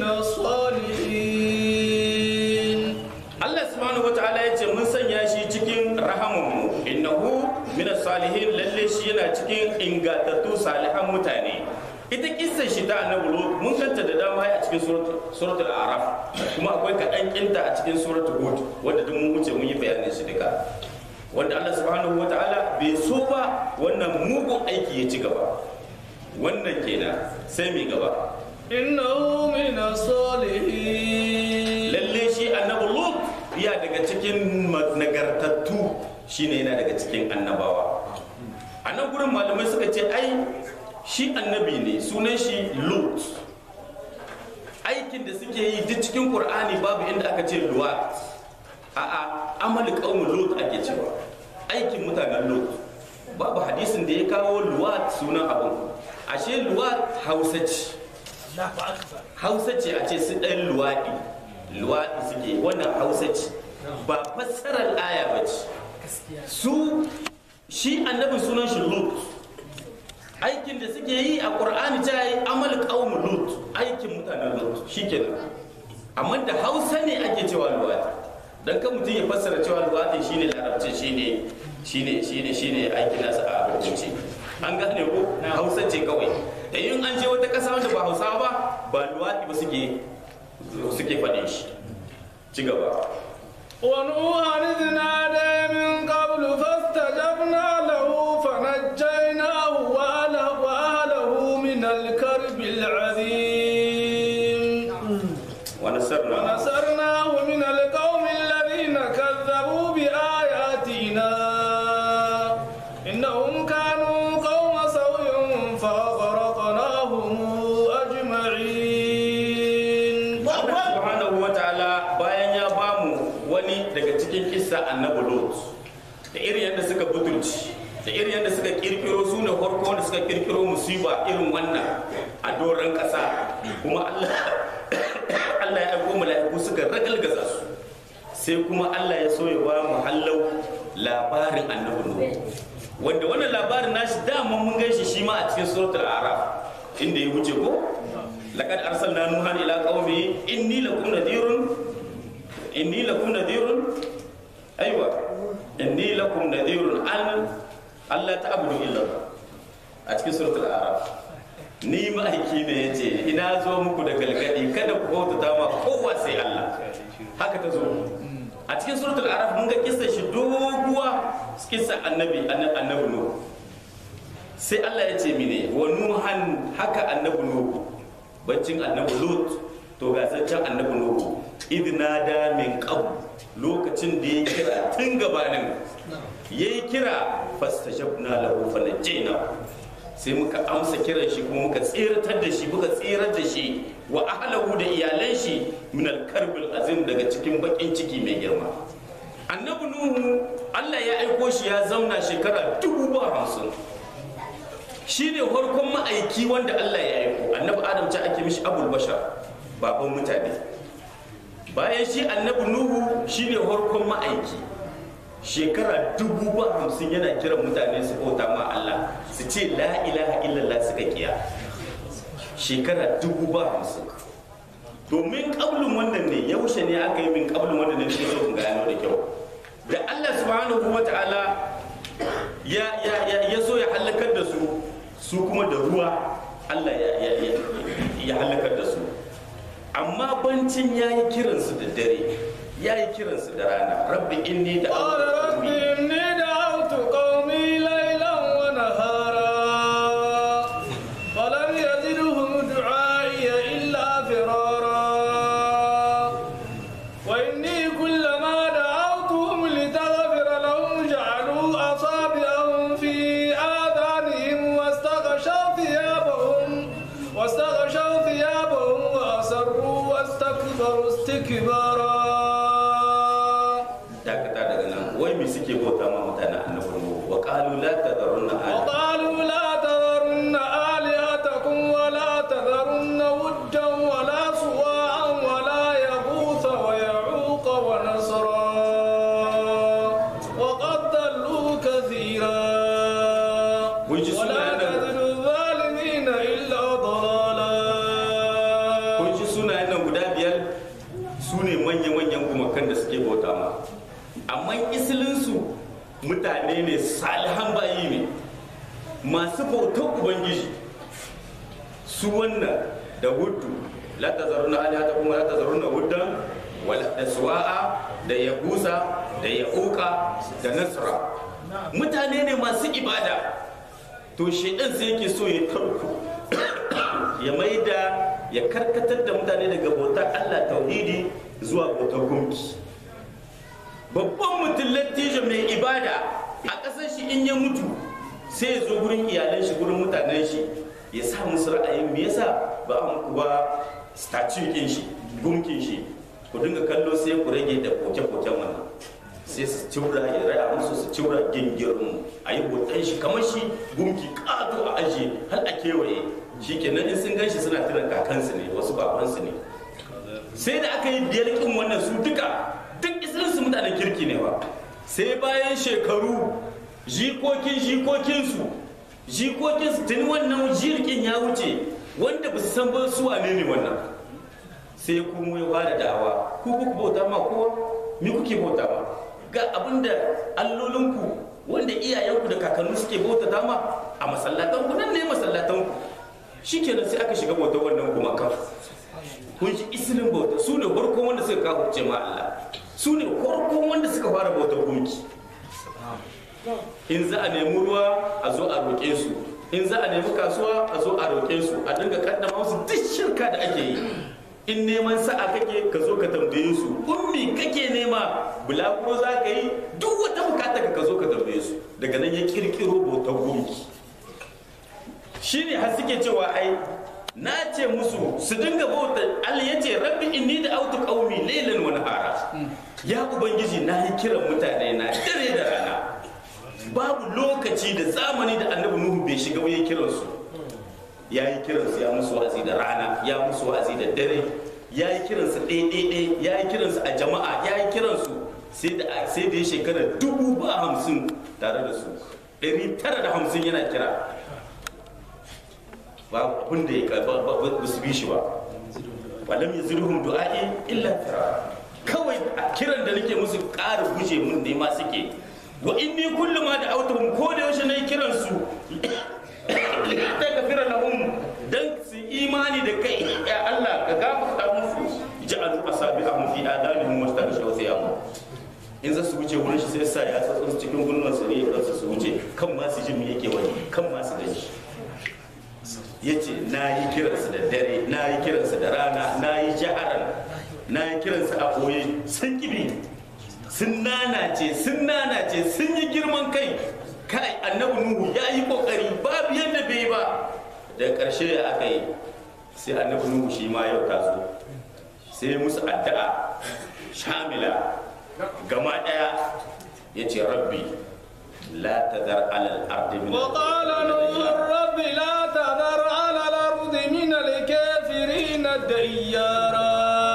الصالحين Allah subhanahu wataala ya ce mun sanya shi cikin rahamanmu innahu min salihin lalle shi yana cikin ingantattu salihan mutane ita kissa shi ta annabi lut mun kanta da dama a cikin suratul araf kuma akwai kaɗan kinta a cikin suratul hud wanda duk mun wuce mun yi bayanin shi duka wanda Allah subhanahu wataala bai so ba wannan mugun aiki ya ci gaba wannan kenan sai mai gaba إنه من الصالحين lalle shi annabi lut ya daga cikin nagartattu shine yana daga cikin annabawa a nan gurin malamai suka ce ai shi annabi ne sunan shi lut aikin da suke yi duk cikin qur'ani babu inda aka ce luwat a'a amal qaum lut ake cewa aikin mutanen lut babu hadisin da ya kawo luwat sunan abun ashe luwat hausa ce hausa ce a ce su ɗan luwaɗi luwaɗi suke wannan hausa ce ba fassarar aya ba ce su shi annabin sunan shi lut aikin da suke yi a ƙur'ani ta yi amal ƙaun lut aikin mutanen lut shi kenan amma da hausa ne ake cewa luwaɗi don kan mutum ya fassara cewa luwaɗi shine larabci shine shine shine shine aikin nasa a hukunci an gane ko hausa ce kawai da yin an je wata ƙasa wanda ba hausa ba ba luwaɗi ba suke suke faɗin shi ci gaba ونوحا إذ نادى من قبل فاستجبنا له فنجيناه وأهله, وأهله من الكرب العظيم wani sarna ونصرناه من القوم الذين كذبوا بآياتنا إنهم كانوا قوم سوء فأغرقناهم أجمعين Allah subhanahu wa ta'ala bayan ya bamu wani daga cikin kissa annabi Lot da irin yadda suka butulci da irin yadda suka kirkiro su ne farko da suka kirkiro musiba irin wannan a doron ƙasa kuma Allah Allah ya aiko mala'iku suka ragalgaza su sai kuma Allah ya so ya ba mu hallau labarin annabi Lot wanda wannan labarin nashi dama mun gan shi shi ma a cikin suratul araf inda ya wuce ko laqad arsalna nuhan ila qaumi inni lakum nadhirun inni lakum nadhirun aywa inni lakum nadhirun an Allah ta'budu illa Allah a cikin suratul araf ni ma'aiki ne yace ina zo muku da galgadi kada ku bautata ma kowa sai Allah haka ta zo a cikin suratul araf mun ga kissa shi doguwa kissa annabi annabi nuhu sai Allah ya ce mine wa nuhan haka annabi nuhu baccin annabi lut to ga zancen annabi nuhu idna da min qabl lokacin da ya kira tun gabanin yayi kira fastajabna lahu fanajjayna sai muka amsa kiran shi kuma muka tseratar da shi muka tserar da shi wa ahlahu da iyalan shi min al-karbil azim daga cikin bakin ciki mai girma annabi nuhu Allah ya aiko shi ya zauna shekara dubu ba hamsin shi ne farkon ma'aiki wanda Allah ya aiko annabi adam ce ake mishi abul bashar baban mutane bayan shi annabi nuhu shi ne farkon ma'aiki shekara dubu ba hamsin yana kiran mutane su bauta ma Allah su ce la ilaha illallah suka kiya shekara dubu ba hamsin domin kablin wannan ne yaushe ne aka yi min kablin wannan ne nake so in gano da kyau da Allah subhanahu wa ta'ala ya ya ya ya so ya halakar da su su kuma da ruwa Allah ya ya ya, ya halakar da su amma bancin yayi kiransu da dare yayi kiransu da rana rabbi inni da قال رب إني دعوت قومي ليلا ونهارا فلم يزدهم دعائي إلا فرارا وإني كلما دعوتهم لتغفر لهم جعلوا أصابعهم في آذانهم واستغشوا ثيابهم واستغشوا ثيابهم وأسروا واستكبروا استكبارا dakata daga nan wai me suke bauta ma mutanen annabi Nuhu wa qalu la tadharunna ala وقالوا لا تذرن آلهتكم ولا تذرن ودا ولا سواعا ولا يغوث ويعوق ونسرا وقد ضلوا كثيرا Mun ji ولا sunayen nan. تزد الظالمين إلا ضلالا kun ji sunayen nan guda biyar su ne manya-manyan gumakan da suke bauta ma amma isilinsu mutane ne salihan bayi ne masu bautar ubangiji su wannan da hudu la ta zaruna alihata kuma la ta zaruna huddan wala da suwa'a da yagusa da ya'uka da nasra mutane ne masu ibada to shaidan sai yake so ya tarko ya maida ya karkatar da mutane daga bautar Allah tauhidi zuwa bautar gunki babban mutum lattijo mai ibada a ƙasar shi in ya mutu sai ya zo gurin iyalan shi gurin mutanen shi ya sa musu ra'ayin me yasa ba a muku ba statue kin shi gunkin shi ku dinga kallo sai ku rage da koke-koken wannan sai su ciura ya raya musu su ciura gingirin a yi hoton shi kamar shi gunki ƙato a ajiye har a kewaye shi kenan in sun gan shi suna tiran kakansu ne wasu babansu ne sai da aka yi biyar kin wannan su duka duk isirinsu mutanen kirki ne ba sai bayan shekaru jikokin jikokinsu jikokinsu tuni wannan jirgin ya wuce wanda ba su san ba su wane ne wannan sai kuma ya fara da'awa ku kuka bauta ma kowa me kuke bauta ma ga abinda allolinku wanda iyayenku da kakannu suke bauta ma a masallatan ku nan ne masallatan ku shikenan sai aka shiga bautar wannan gumakan kun ji isilin bauta su ne farkon wanda suka kafurce ma Allah su ne farkon wanda suka fara bautar gunki in za a nemi ruwa a zo a roƙe su in za a nemi kasuwa a zo a roƙe su a dinga kaddama musu duk shirka da ake yi in neman sa'a kake ka zo ka tambaye su ummi kake nema bulaguro za ka yi duk wata bukata ka zo ka tambaye su daga nan ya kirkiro bautar gunki shine har suke cewa ai na ce musu su dinga bauta Allah ya ce rabbi inni da autu qaumi laylan wa nahara ya ubangiji na yi kiran mutane na dare da rana babu lokaci da zamani da annabi nuhu bai shiga ba ya kiran su ya yi kiran su ya musu wa'azi da rana ya musu wa'azi da dare ya yi kiran su ɗaya ya yi kiran su a jama'a ya yi kiran su sai da sai da ya shekara dubu ba hamsin tare da su ɗari tara da hamsin yana kira ba abin da ya ba ba su bi shi ba walam yazruhum du'a'i illa firara kawai a kiran da nake musu ƙara guje mun ne ma suke wa inni kullu ma da autuhum ko da yaushe nayi kiran su ta gafira lahum dan su imani da kai ya Allah ka gafarta musu ja'alu asabi'ahum fi adanihim wastaghshaw thiyabahum in za su wuce wurin shi sai sa ya tsatsu cikin gulman su ne ya su wuce kan ma su ji me yake wani kan ma su gani ya ce na yi kiransu da dare na yi kiransu da rana na yi jaharan na yi kiransu a ɓoye sun kibi sun nanace sun nanace sun yi girman kai kai annabi nuhu ya yi kokari babu yadda bai ba daga ƙarshe ya aka yi sai annabi nuhu shi ma yau ta zo sai ya musu addu'a shamila gama ɗaya ya ce rabbi la tazar alal ardi min وقال نوح رب لا تذر على الأرض من الكافرين ديارا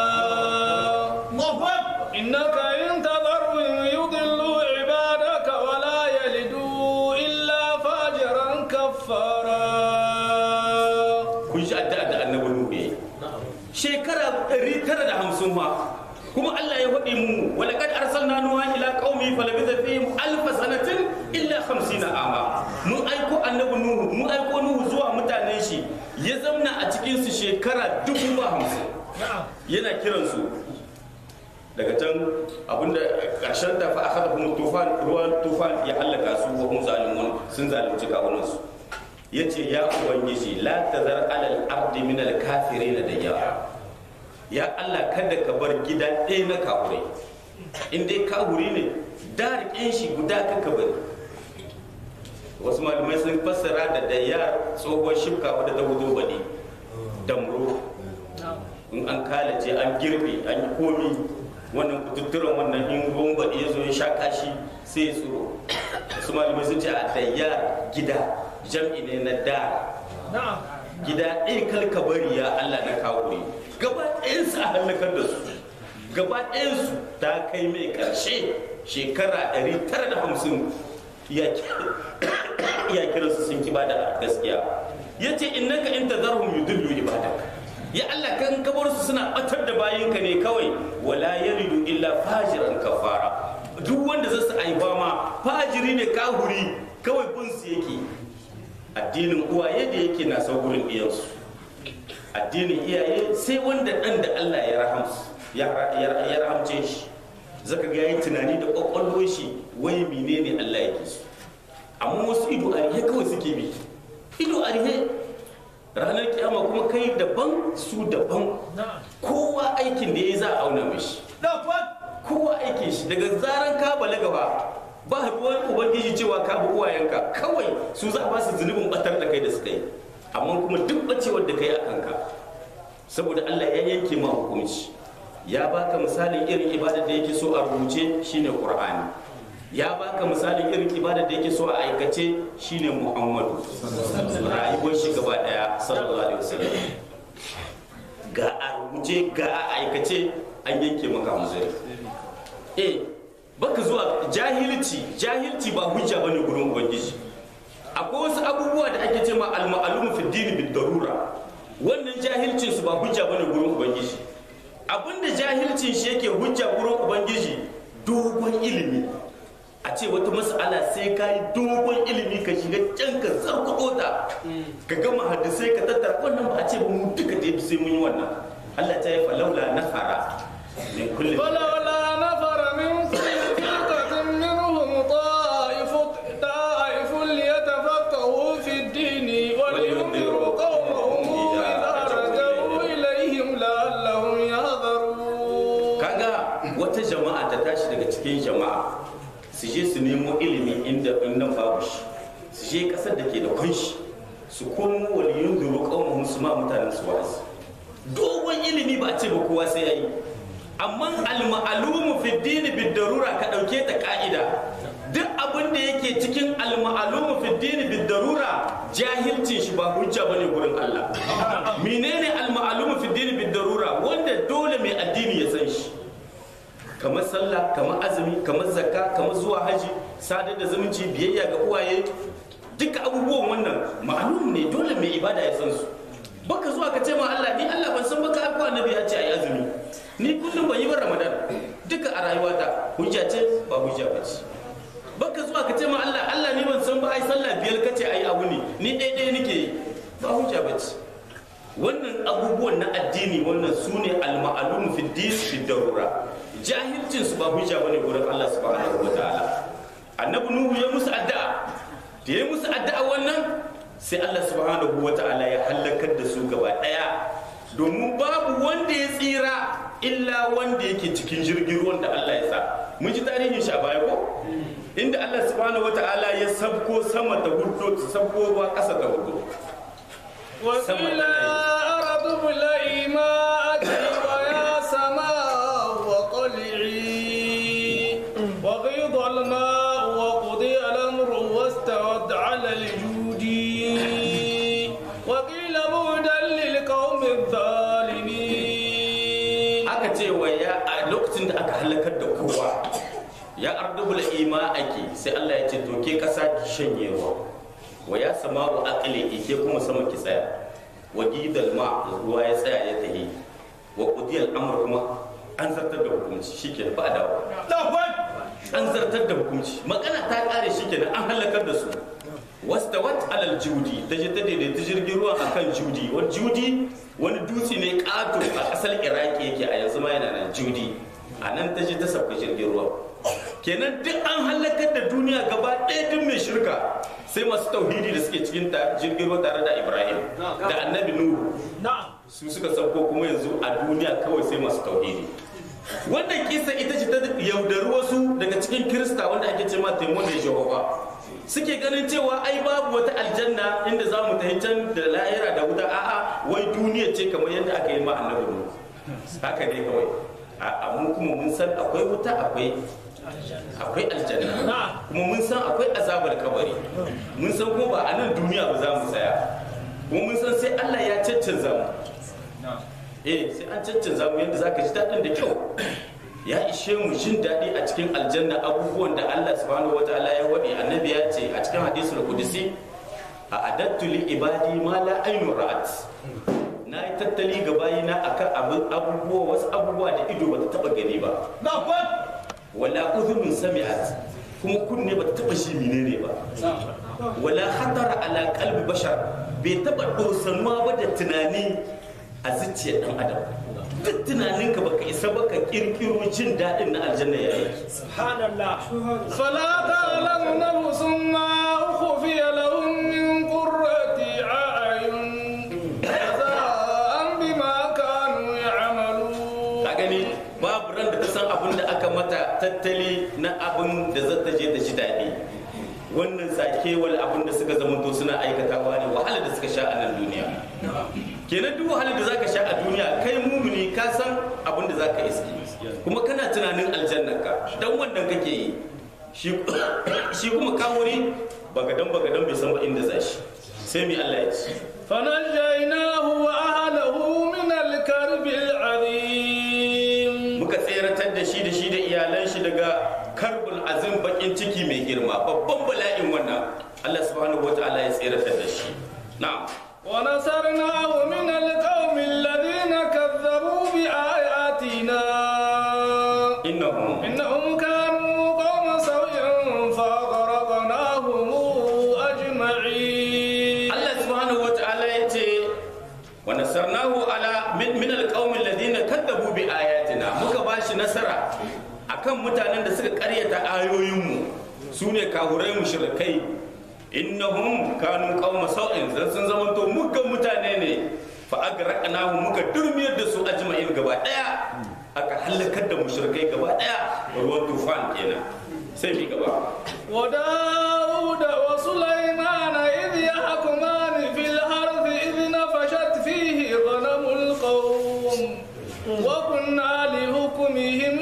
إنك إن تذرهم يضلوا عبادك ولا يلدوا إلا فاجرا كفارا kun shi addu'a da annabi nuhu yayi shekara 950 ma kuma Allah ya faɗi mu wala kad arsalna nuha ila qaumi falabitha fihim alf sanatin illa 50 ama mun aiko annabi nuhu mun aiko nuhu zuwa mutanen shi ya zamna a cikin su shekara dubu ba hamsin yana kiran su daga can abinda karshen da fa akhadha hum tufan ruwan tufan ya halaka su wa hum zalimun sun zalunci kawunan su yace ya ubangiji la tazar alal ardi min al kafirin da yawa ya Allah kada ka bar gida ɗaya na kahurai in dai kahuri ne da riƙen shi guda ka ka bari wasu malamai sun fassara da dayyar tsohon shifka wadda ta hudu baɗi damro in an kalace an girbe an yi komi wannan kututturan wannan in ruwan baɗi ya zo ya sha kashi sai ya tsoro wasu malamai sun ce a dayyar gida jam'i ne na da gida ɗaya kalka bari ya Allah na kawo gaba ɗayansu a halakar da su gaba ɗayansu ta kai mai ƙarshe shekara 950 ya kira su sun kiba da gaskiya ya ce innaka in tazarhum yudillu ibadak ya Allah kan kabar su suna batar da bayinka ne kawai wala yalidu illa fajiran kafara duk wanda zai su aiba ma fajiri ne kahuri kawai bin su yake addinin uwaye da yake na saurin iyansu addinin iyaye sai wanda ɗan da Allah ya rahamsu ya rahamce shi zaka ga yayi tunani da kwakwalwar shi wai menene Allah yake so amma wasu ido a rihe kawai suke bi ido a rihe ranar kiyama kuma kai daban su daban kowa aikin da ya za a auna mishi kowa aikin shi daga zaran ka balaga ba ba ruwan ubangiji cewa ka bi uwayenka kawai su za a ba su zunubin batar da kai da suka yi amma kuma duk bacewar da kai a kanka saboda Allah ya yanke ma hukunci ya baka misalin irin ibadar da yake so a rubuce shine Qur'ani ya baka misalin irin ibadar da yake so a aikace shine Muhammadu rayuwar shi gaba daya sallallahu alaihi wasallam ga a rubuce ga a aikace an yanke maka hanzari eh baka zuwa jahilci jahilci ba hujja bane gurin ubangiji akwai wasu abubuwa da ake cewa al-ma'lum fi din bid darura wannan jahilcin su ba hujja bane gurin ubangiji abinda jahilcin shi yake hujja gurin ubangiji dogon ilimi a ce wata mas'ala sai ka yi dogon ilimi ka shiga can ka zarkuɗo ta ka gama hadisai ka tattara wannan ba a ce ba mu duka da sai mun yi wannan Allah ta yi falaula nafara min kulli فلولا نفر من كل فرقة منهم طائف طائف ليتفقهوا في الدين ولينذروا قومهم إذا رجعوا إليهم لعلهم يحذرون kaga wata jama'a ta tashi daga cikin jama'a su je su nemo ilimi inda inda babu shi su je kasar da ke da kunshi su komo waliyun duru kawon su ma mutanen su wa'azi dogon ilimi ba a ce ba kowa sai yayi amma al-ma'lumu fi dini bid darura ka dauke ta ka'ida duk abin da yake cikin al-ma'lumu fi dini bid darura jahilcin shi ba hujja bane gurin Allah menene al-ma'lumu fi dini bid darura wanda dole mai addini ya san shi kamar sallah kamar azumi kamar zakka kamar zuwa haji sadar da zumunci biyayya ga uwaye duka abubuwan wannan ma'lum ne dole mai ibada ya san su baka zuwa ka ce ma Allah ni Allah ban san baka aiko annabi ya ce ayi azumi ni kullum ban yi ba ramadan duka a rayuwata hujja ce ba hujja ba ce baka zuwa ka ce ma Allah Allah ni ban san ba ai sallah biyar ka ce ayi abu ne ni ɗaya ɗaya nake yi ba hujja ba ce wannan abubuwan na addini wannan su ne al-ma'lum fi din fi darura jahilcin su ba hujja bane gurin Allah subhanahu wa ta'ala annabi nuhu ya musu addu'a da ya musu addu'a wannan sai Allah subhanahu wa ta'ala ya halakar da su gaba daya domin babu wanda ya tsira illa wanda yake cikin jirgin ruwan da Allah ya sa mun ji tarihin shi a baya ko inda Allah subhanahu wata'ala ya sabko sama ta hudu ta sabko ruwa ƙasa ta hudu وقيل يا أرض ابلعي ماءك ويا سماء وقلعي وغيض الماء وقضي الأمر واستوت على الجود وقيل بعدا للقوم الظالمين aka ce wa ya a lokacin da aka halakar da kowa ya ardubul ima ake sai Allah ya ce to ke kasa ki shanye ruwa wa ya sama'u aqli ke kuma sama ki tsaya wa gidal ma ruwa ya tsaya ya tahi wa qudiyal amr kuma an zartar da hukunci shikenan ba a dawo an zartar da hukunci magana ta kare shikenan an halakar da su wastawat alal judi ta je ta daidaita jirgin ruwa akan judi wani judi wani dutse ne kato a kasar iraki yake a yanzu ma yana nan judi a nan ta je ta sauka jirgin ruwa kenan duk an halakar da duniya gaba ɗaya duk mai shirka sai masu tauhidi da suke cikin ta jirgin ruwa tare da ibrahim da annabi nuhu su suka sauko kuma yanzu a duniya kawai sai masu tauhidi wannan kisa ita ce ta yaudari wasu daga cikin kirista wanda ake ce ma taimon da jehova suke ganin cewa ai babu wata aljanna inda za mu tafi can da lahira da wuta a'a wai duniya ce kamar yadda aka yi ma annabi nuhu haka ne kawai a mu kuma mun san akwai wuta akwai akwai aljanna kuma mun san akwai azabar kabari mun san kuma ba a nan duniya ba za mu tsaya kuma mun san sai Allah ya caccanza mu eh sai an caccanza mu yadda zaka ji daɗin da kyau ya ishe mu jin daɗi a cikin aljanna abubuwan da Allah subhanahu wataala ya waɗe annabi ya ce a cikin hadisul qudsi a adattu li ibadi ma la aynu ra'at na yi tattali ga bayina akan abubuwa wasu abubuwa da ido bata taba gani ba wala udhunun sami'at kuma kunne bata taba shi menene ba wala hatara ala qalbi bashar bai taba dosanuwa ba da tunani a zuciyar dan adam duk tunaninka baka isa baka kirkiro jin daɗin na aljanna yayi فلا تعلم نفس ما أخفي لهم من قرة أعين جزاء بما كانوا يعملون ka gani babu ran da ta san abin da aka mata tattali na abin da zata je da shi daɗi wannan sakewar abin da suka zama suna aikatawa ne wahala da suka sha a nan duniya kenan duk wahalar da zaka sha a duniya kai mumuni ka san abin da zaka iski kuma kana tunanin aljannarka dan wannan kake yi shi kuma kawuri bagadan bagadan bai san ba inda za shi sai mi Allah ya ci فنجيناه وأهله من الكرب العظيم muka tseratar da shi da shi da iyalan shi daga karbul azim bakin ciki mai girma babban bala'in wannan Allah subhanahu wataala ya tseratar da shi na'am ونصرناه من القوم الذين كذبوا بآياتنا innahum إنهم كانوا قوم سوء فأغرقناهم أجمعين Allah subhanahu wataala ya ce wa nasarnahu ala min min alqaumi alladhina kadzabu bi ayatina muka bashi nasara akan mutanen da suka karyata ayoyinmu sune kahurai mushrikai innahum kanu qauma sau'in zan sun zamanto muggan mutane ne fa agraqnahu muka durmiyar da su ajma'in gaba daya aka halakar da mushrikai gaba daya ruwan tufan kenan sai mi gaba وداود وسليمان إذ يحكمان في الأرض إذ نفشت فيه غنم القوم وكنا لحكمهم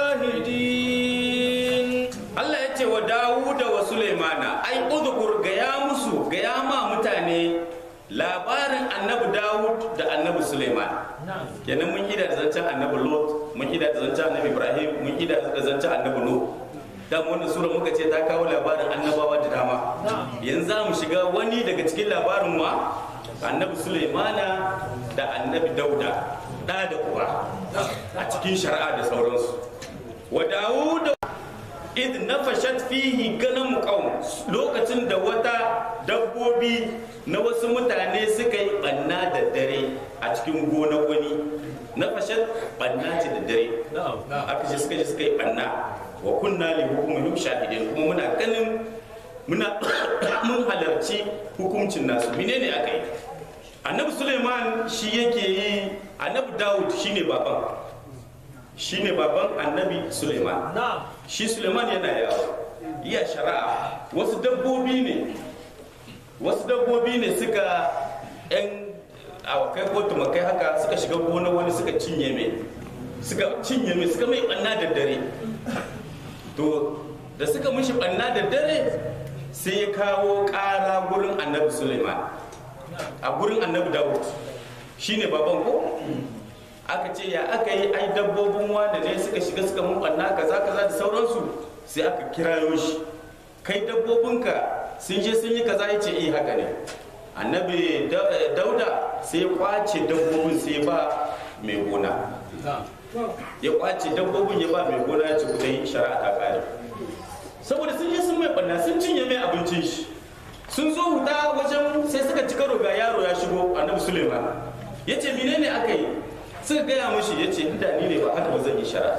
شاهدين Allah ya ce wa Dawuda wa Sulaimana ai udhkur gaya musu gaya ma mutane labarin annabi Dawud da annabi Sulaiman kenan mun ida da zancen annabi Lot mun ida da zancen annabi Ibrahim mun ida da zancen annabi Nuh dan wannan sura muka ce ta kawo labarin annabawa da dama yanzu za mu shiga wani daga cikin labarin wa annabi Sulaimana da annabi Dauda da da uwa a cikin shari'a da sauransu wa Dawuda id nafashat fihi ganam qaum lokacin da wata dabbobi na wasu mutane suka yi banna da dare a cikin gonar wani nafashat banna ce da dare aka ce suka je suka yi banna wa kunna li hukumihim shahidin kuma muna ganin muna mun halarci hukuncin nasu menene aka yi annabi suleiman shi yake yi annabi dawud shine baban shine baban annabi suleiman na'am shi suleiman yana yawo iya shari'a wasu dabbobi ne wasu dabbobi ne suka yan awakai ko tumakai haka suka shiga gona wani suka cinye mai suka cinye mai suka mai banna da dare to da suka mishi banna da dare sai ya kawo ƙara gurin annabi suleiman a gurin annabi dawud shine baban ko aka ce ya aka yi ai dabbobin wanda ne suka shiga suka mun banna kaza kaza da sauransu sai aka kirayo shi kai dabbobinka sun je sun yi kaza ya ce eh haka ne annabi Da- eh, dauda sai ya kwace dabbobin sai ya ba mai gona ya kwace dabbobin ya ba mai gona ya ce ku yi shari'a ta kare saboda sun je sun mai banna sun cinye mai abincin shi sun zo huta wajen sai suka ci karo ga yaro ya shigo annabi suleiman ya ce menene aka yi suka gaya mashi ya ce inda ni ne ba haka ba zan yi shari'a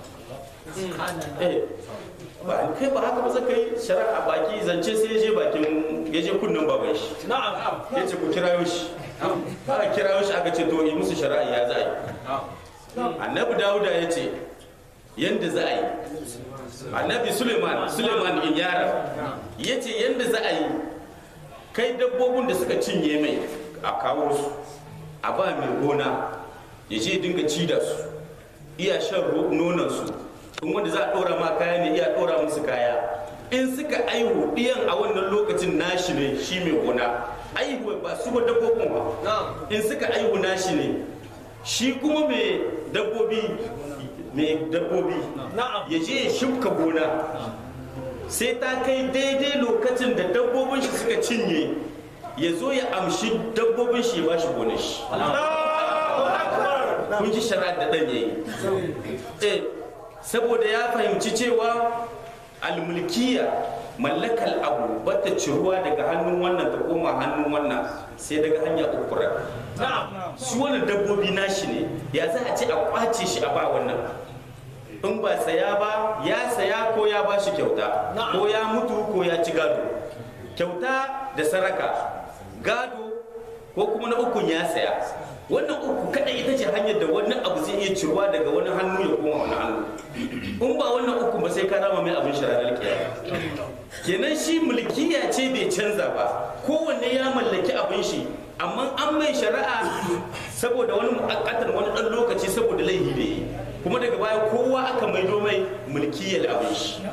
eh ba kai ba haka ba zan kai shari'a baki zance sai ya je bakin ya je kunnen baban shi na'am ya ce ku kirayo shi aka kirayo shi aka ce to yi musu shari'a ya za a yi annabi dawuda ya ce yadda za a yi annabi suleiman suleiman in yara ya ce yadda za a yi kai dabbobin da suka cinye mai a kawo su a ba mai gona ya je dinga ci da su iya shan nonon su in wanda za a ɗora ma kaya ne iya ɗora musu kaya in suka aihu ɗiyan a wannan lokacin nashi ne shi mai gona aihu ba su ba dabbobin ba in suka aihu nashi ne shi kuma mai dabbobi mai dabbobi na'am ya je ya shimka gona sai ta kai daidai lokacin da dabbobin shi suka cinye ya zo ya amshi dabbobin shi ya ba shi gonar shi Allahu akbar kun ji shari'ar da ɗan yayi eh saboda ya fahimci cewa almulkiya mallakal abu bata ciruwa daga hannun wannan ta koma hannun wannan sai daga hanya ukura na'am su wani dabbobi nashi ne ya za a ce a kwace shi a ba wannan in ba saya ba ya saya ko ya ba shi kyauta Na'am. ko ya mutu ko ya ci gado kyauta da saraka gado ko kuma na ukun ya saya wannan uku kada ita ce hanyar da wannan abu zai iya ciruwa daga wani hannu ya koma wani hannu in ba wannan uku ba sai ka rama mai abin shararar kiyama kenan shi mulkiya ce bai canza ba kowanne ya mallaki abin shi amma an mai shari'a saboda wani mu'akkatar wani dan lokaci saboda laifi da yi kuma daga baya kowa aka maido mai mulkiyar abin shi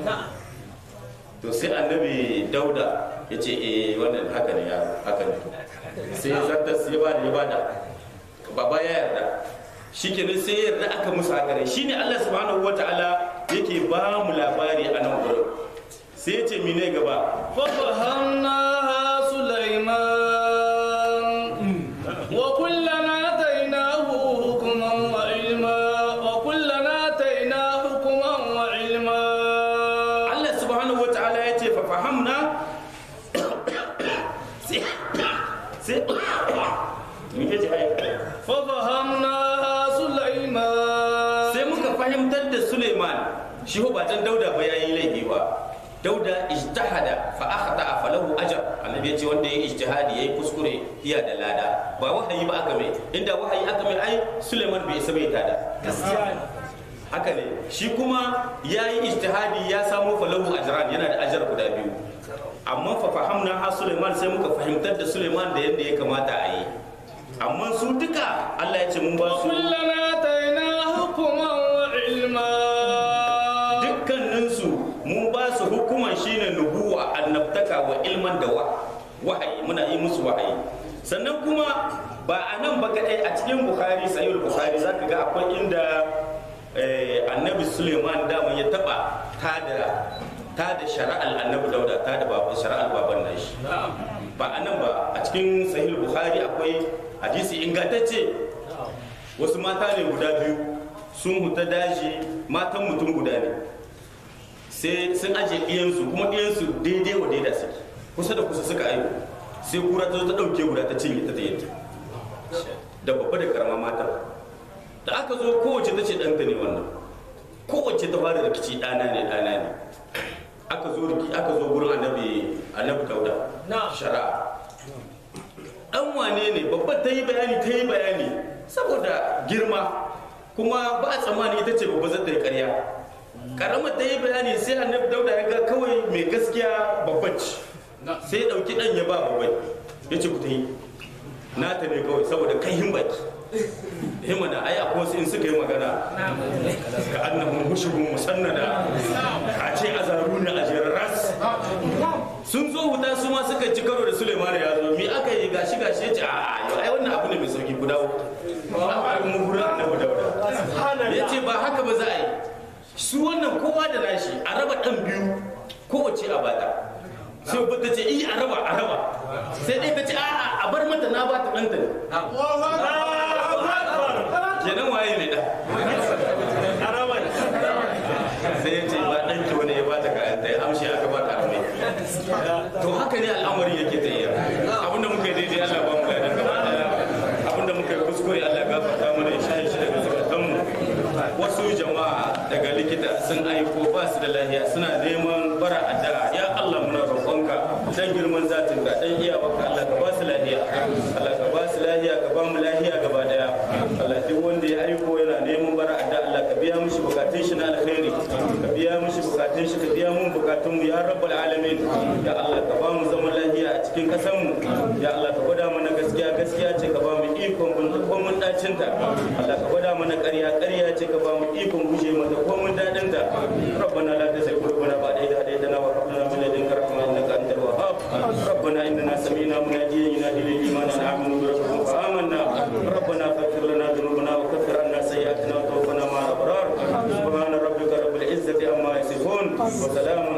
to sai annabi dauda ya ce eh wannan haka ne ya haka ne sai zartar sai ya bada ya bada baba ya yarda shikenan sai ya yarda aka musu haka ne shine Allah subhanahu wataala yake ba mu labari a nan gurin sai ya ce mine gaba ففهمناها سليمان وكلنا آتيناه حكما وعلما وكلنا آتيناه حكما وعلما Allah subhanahu wa ta'ala ya ce fa fahamna sai sai me ke ji ai ففهمناها سليمان sai muka fahimtar da Suleiman shi ho ba dan Dauda ba yayi laifi ba Dauda ijtahada fa akhta falahu ajr annabi ya ce wanda yayi ijtihadi yayi kuskure iya da lada ba wahayi ba aka mai inda wahayi aka mai ai Suleiman bai isa bai tada gaskiya ne haka ne shi kuma ya yi ijtihadi ya samu falahu ajran yana da ajar guda biyu amma fa fahamna ha Suleiman sai muka fahimtar da Suleiman da yadda ya kamata a yi amma su duka Allah ya ce mun ba su وكلنا آتيناه حكما وعلما dukkaninsu mun ba su hukuman shine nubuwa annabtaka wa ilman da wa wahayi muna yi musu wahayi sannan kuma ba a nan ba kadai a cikin bukhari sahih bukhari zaka ga akwai inda eh, annabi suleiman dama ya taba tada tada shari'al annabi dauda tada baban shari'al baban nashi ba a nan ba a cikin sahih bukhari akwai hadisi ingantacce wasu mata ne guda biyu sun huta daji matan mutum guda ne sai sun aje ɗiyansu kuma ɗiyansu daidai wa daida suke kusa da kusa suka aihu sai kura ta zo ta ɗauke guda ta cinye ta tayyanta da babba da karama mata da aka zo kowace ta ce ɗanta ne wannan kowace ta fara rikici ɗana ne ɗana ne aka zo riki aka zo gurin annabi annabi dauda Na. shari'a dan wane ne babbar ta yi bayani ta yi bayani saboda girma kuma ba a tsammani ita ce babba zata yi ƙarya karamar ta yi bayani sai annabi dauda ya ga kawai mai gaskiya babban ce sai ya ɗauki ɗan ya ba babbai ya ce ku ta yi na ta ne kawai saboda kai hin baki himana ai akwai wasu in suka yi magana ka annahum hushubun musannada ka ce azaru ne a ras sun zo huta su ma suka ci karo da Suleiman ya zo mi aka yi gashi gashi ya ce a yau ai wannan abu ne mai sauki guda uku mu gurin annabi dauda ya ce ba haka ba za a yi su wannan kowa da nashi a raba ɗan biyu kowace a bata sai ba ta ce i a raba a raba sai dai ta ce a a bar mata na ba ta ɗanta ne kenan waye mai ɗan sai ya ce ba ɗanki wani ya bata kayan ta ya amshi aka ba ta amai to haka ne al'amari yake ta iya abinda muka yi daidai Allah ba mu ga dan gaba daya abinda muka yi kuskure Allah gafarta mana ya shaye shi daga zakatanmu wasu jama'a daga likita sun aiko ba su da lahiya suna neman bara addu'a ya Allah muna roƙonka dan girman zatin ka dan iyawarka Allah ka ba su lahiya Allah ka ba su lahiya ka ba mu lahiya gaba daya Allah duk wanda ya aiko yana neman bara addu'a Allah ka biya mishi bukatun shi na alkhairi ka biya mishi bukatun shi ka biya mun bukatun mu ya rabbal alamin ya Allah ka ba mu zaman lahiya a cikin kasan mu ya Allah ka gwada mana gaskiya gaskiya ce ka ba mu ikon bin ko mun dacin ta Allah ka gwada mana ƙarya ƙarya ce ka ba mu ikon guje mata ko mun dadin ta rabbana la tazigh qulubana ba'da idh hadaytana wa hab lana min ladunka rahmatan innaka antal wahhab rabbana innana sami'na munadiyan yunadi lil iman an aminu bi rabbikum fa amanna rabbana faghfir lana dhunubana wa kaffir anna sayyi'atina wa tawaffana ma'al abrar subhana rabbika rabbil izzati amma yasifun wa salamun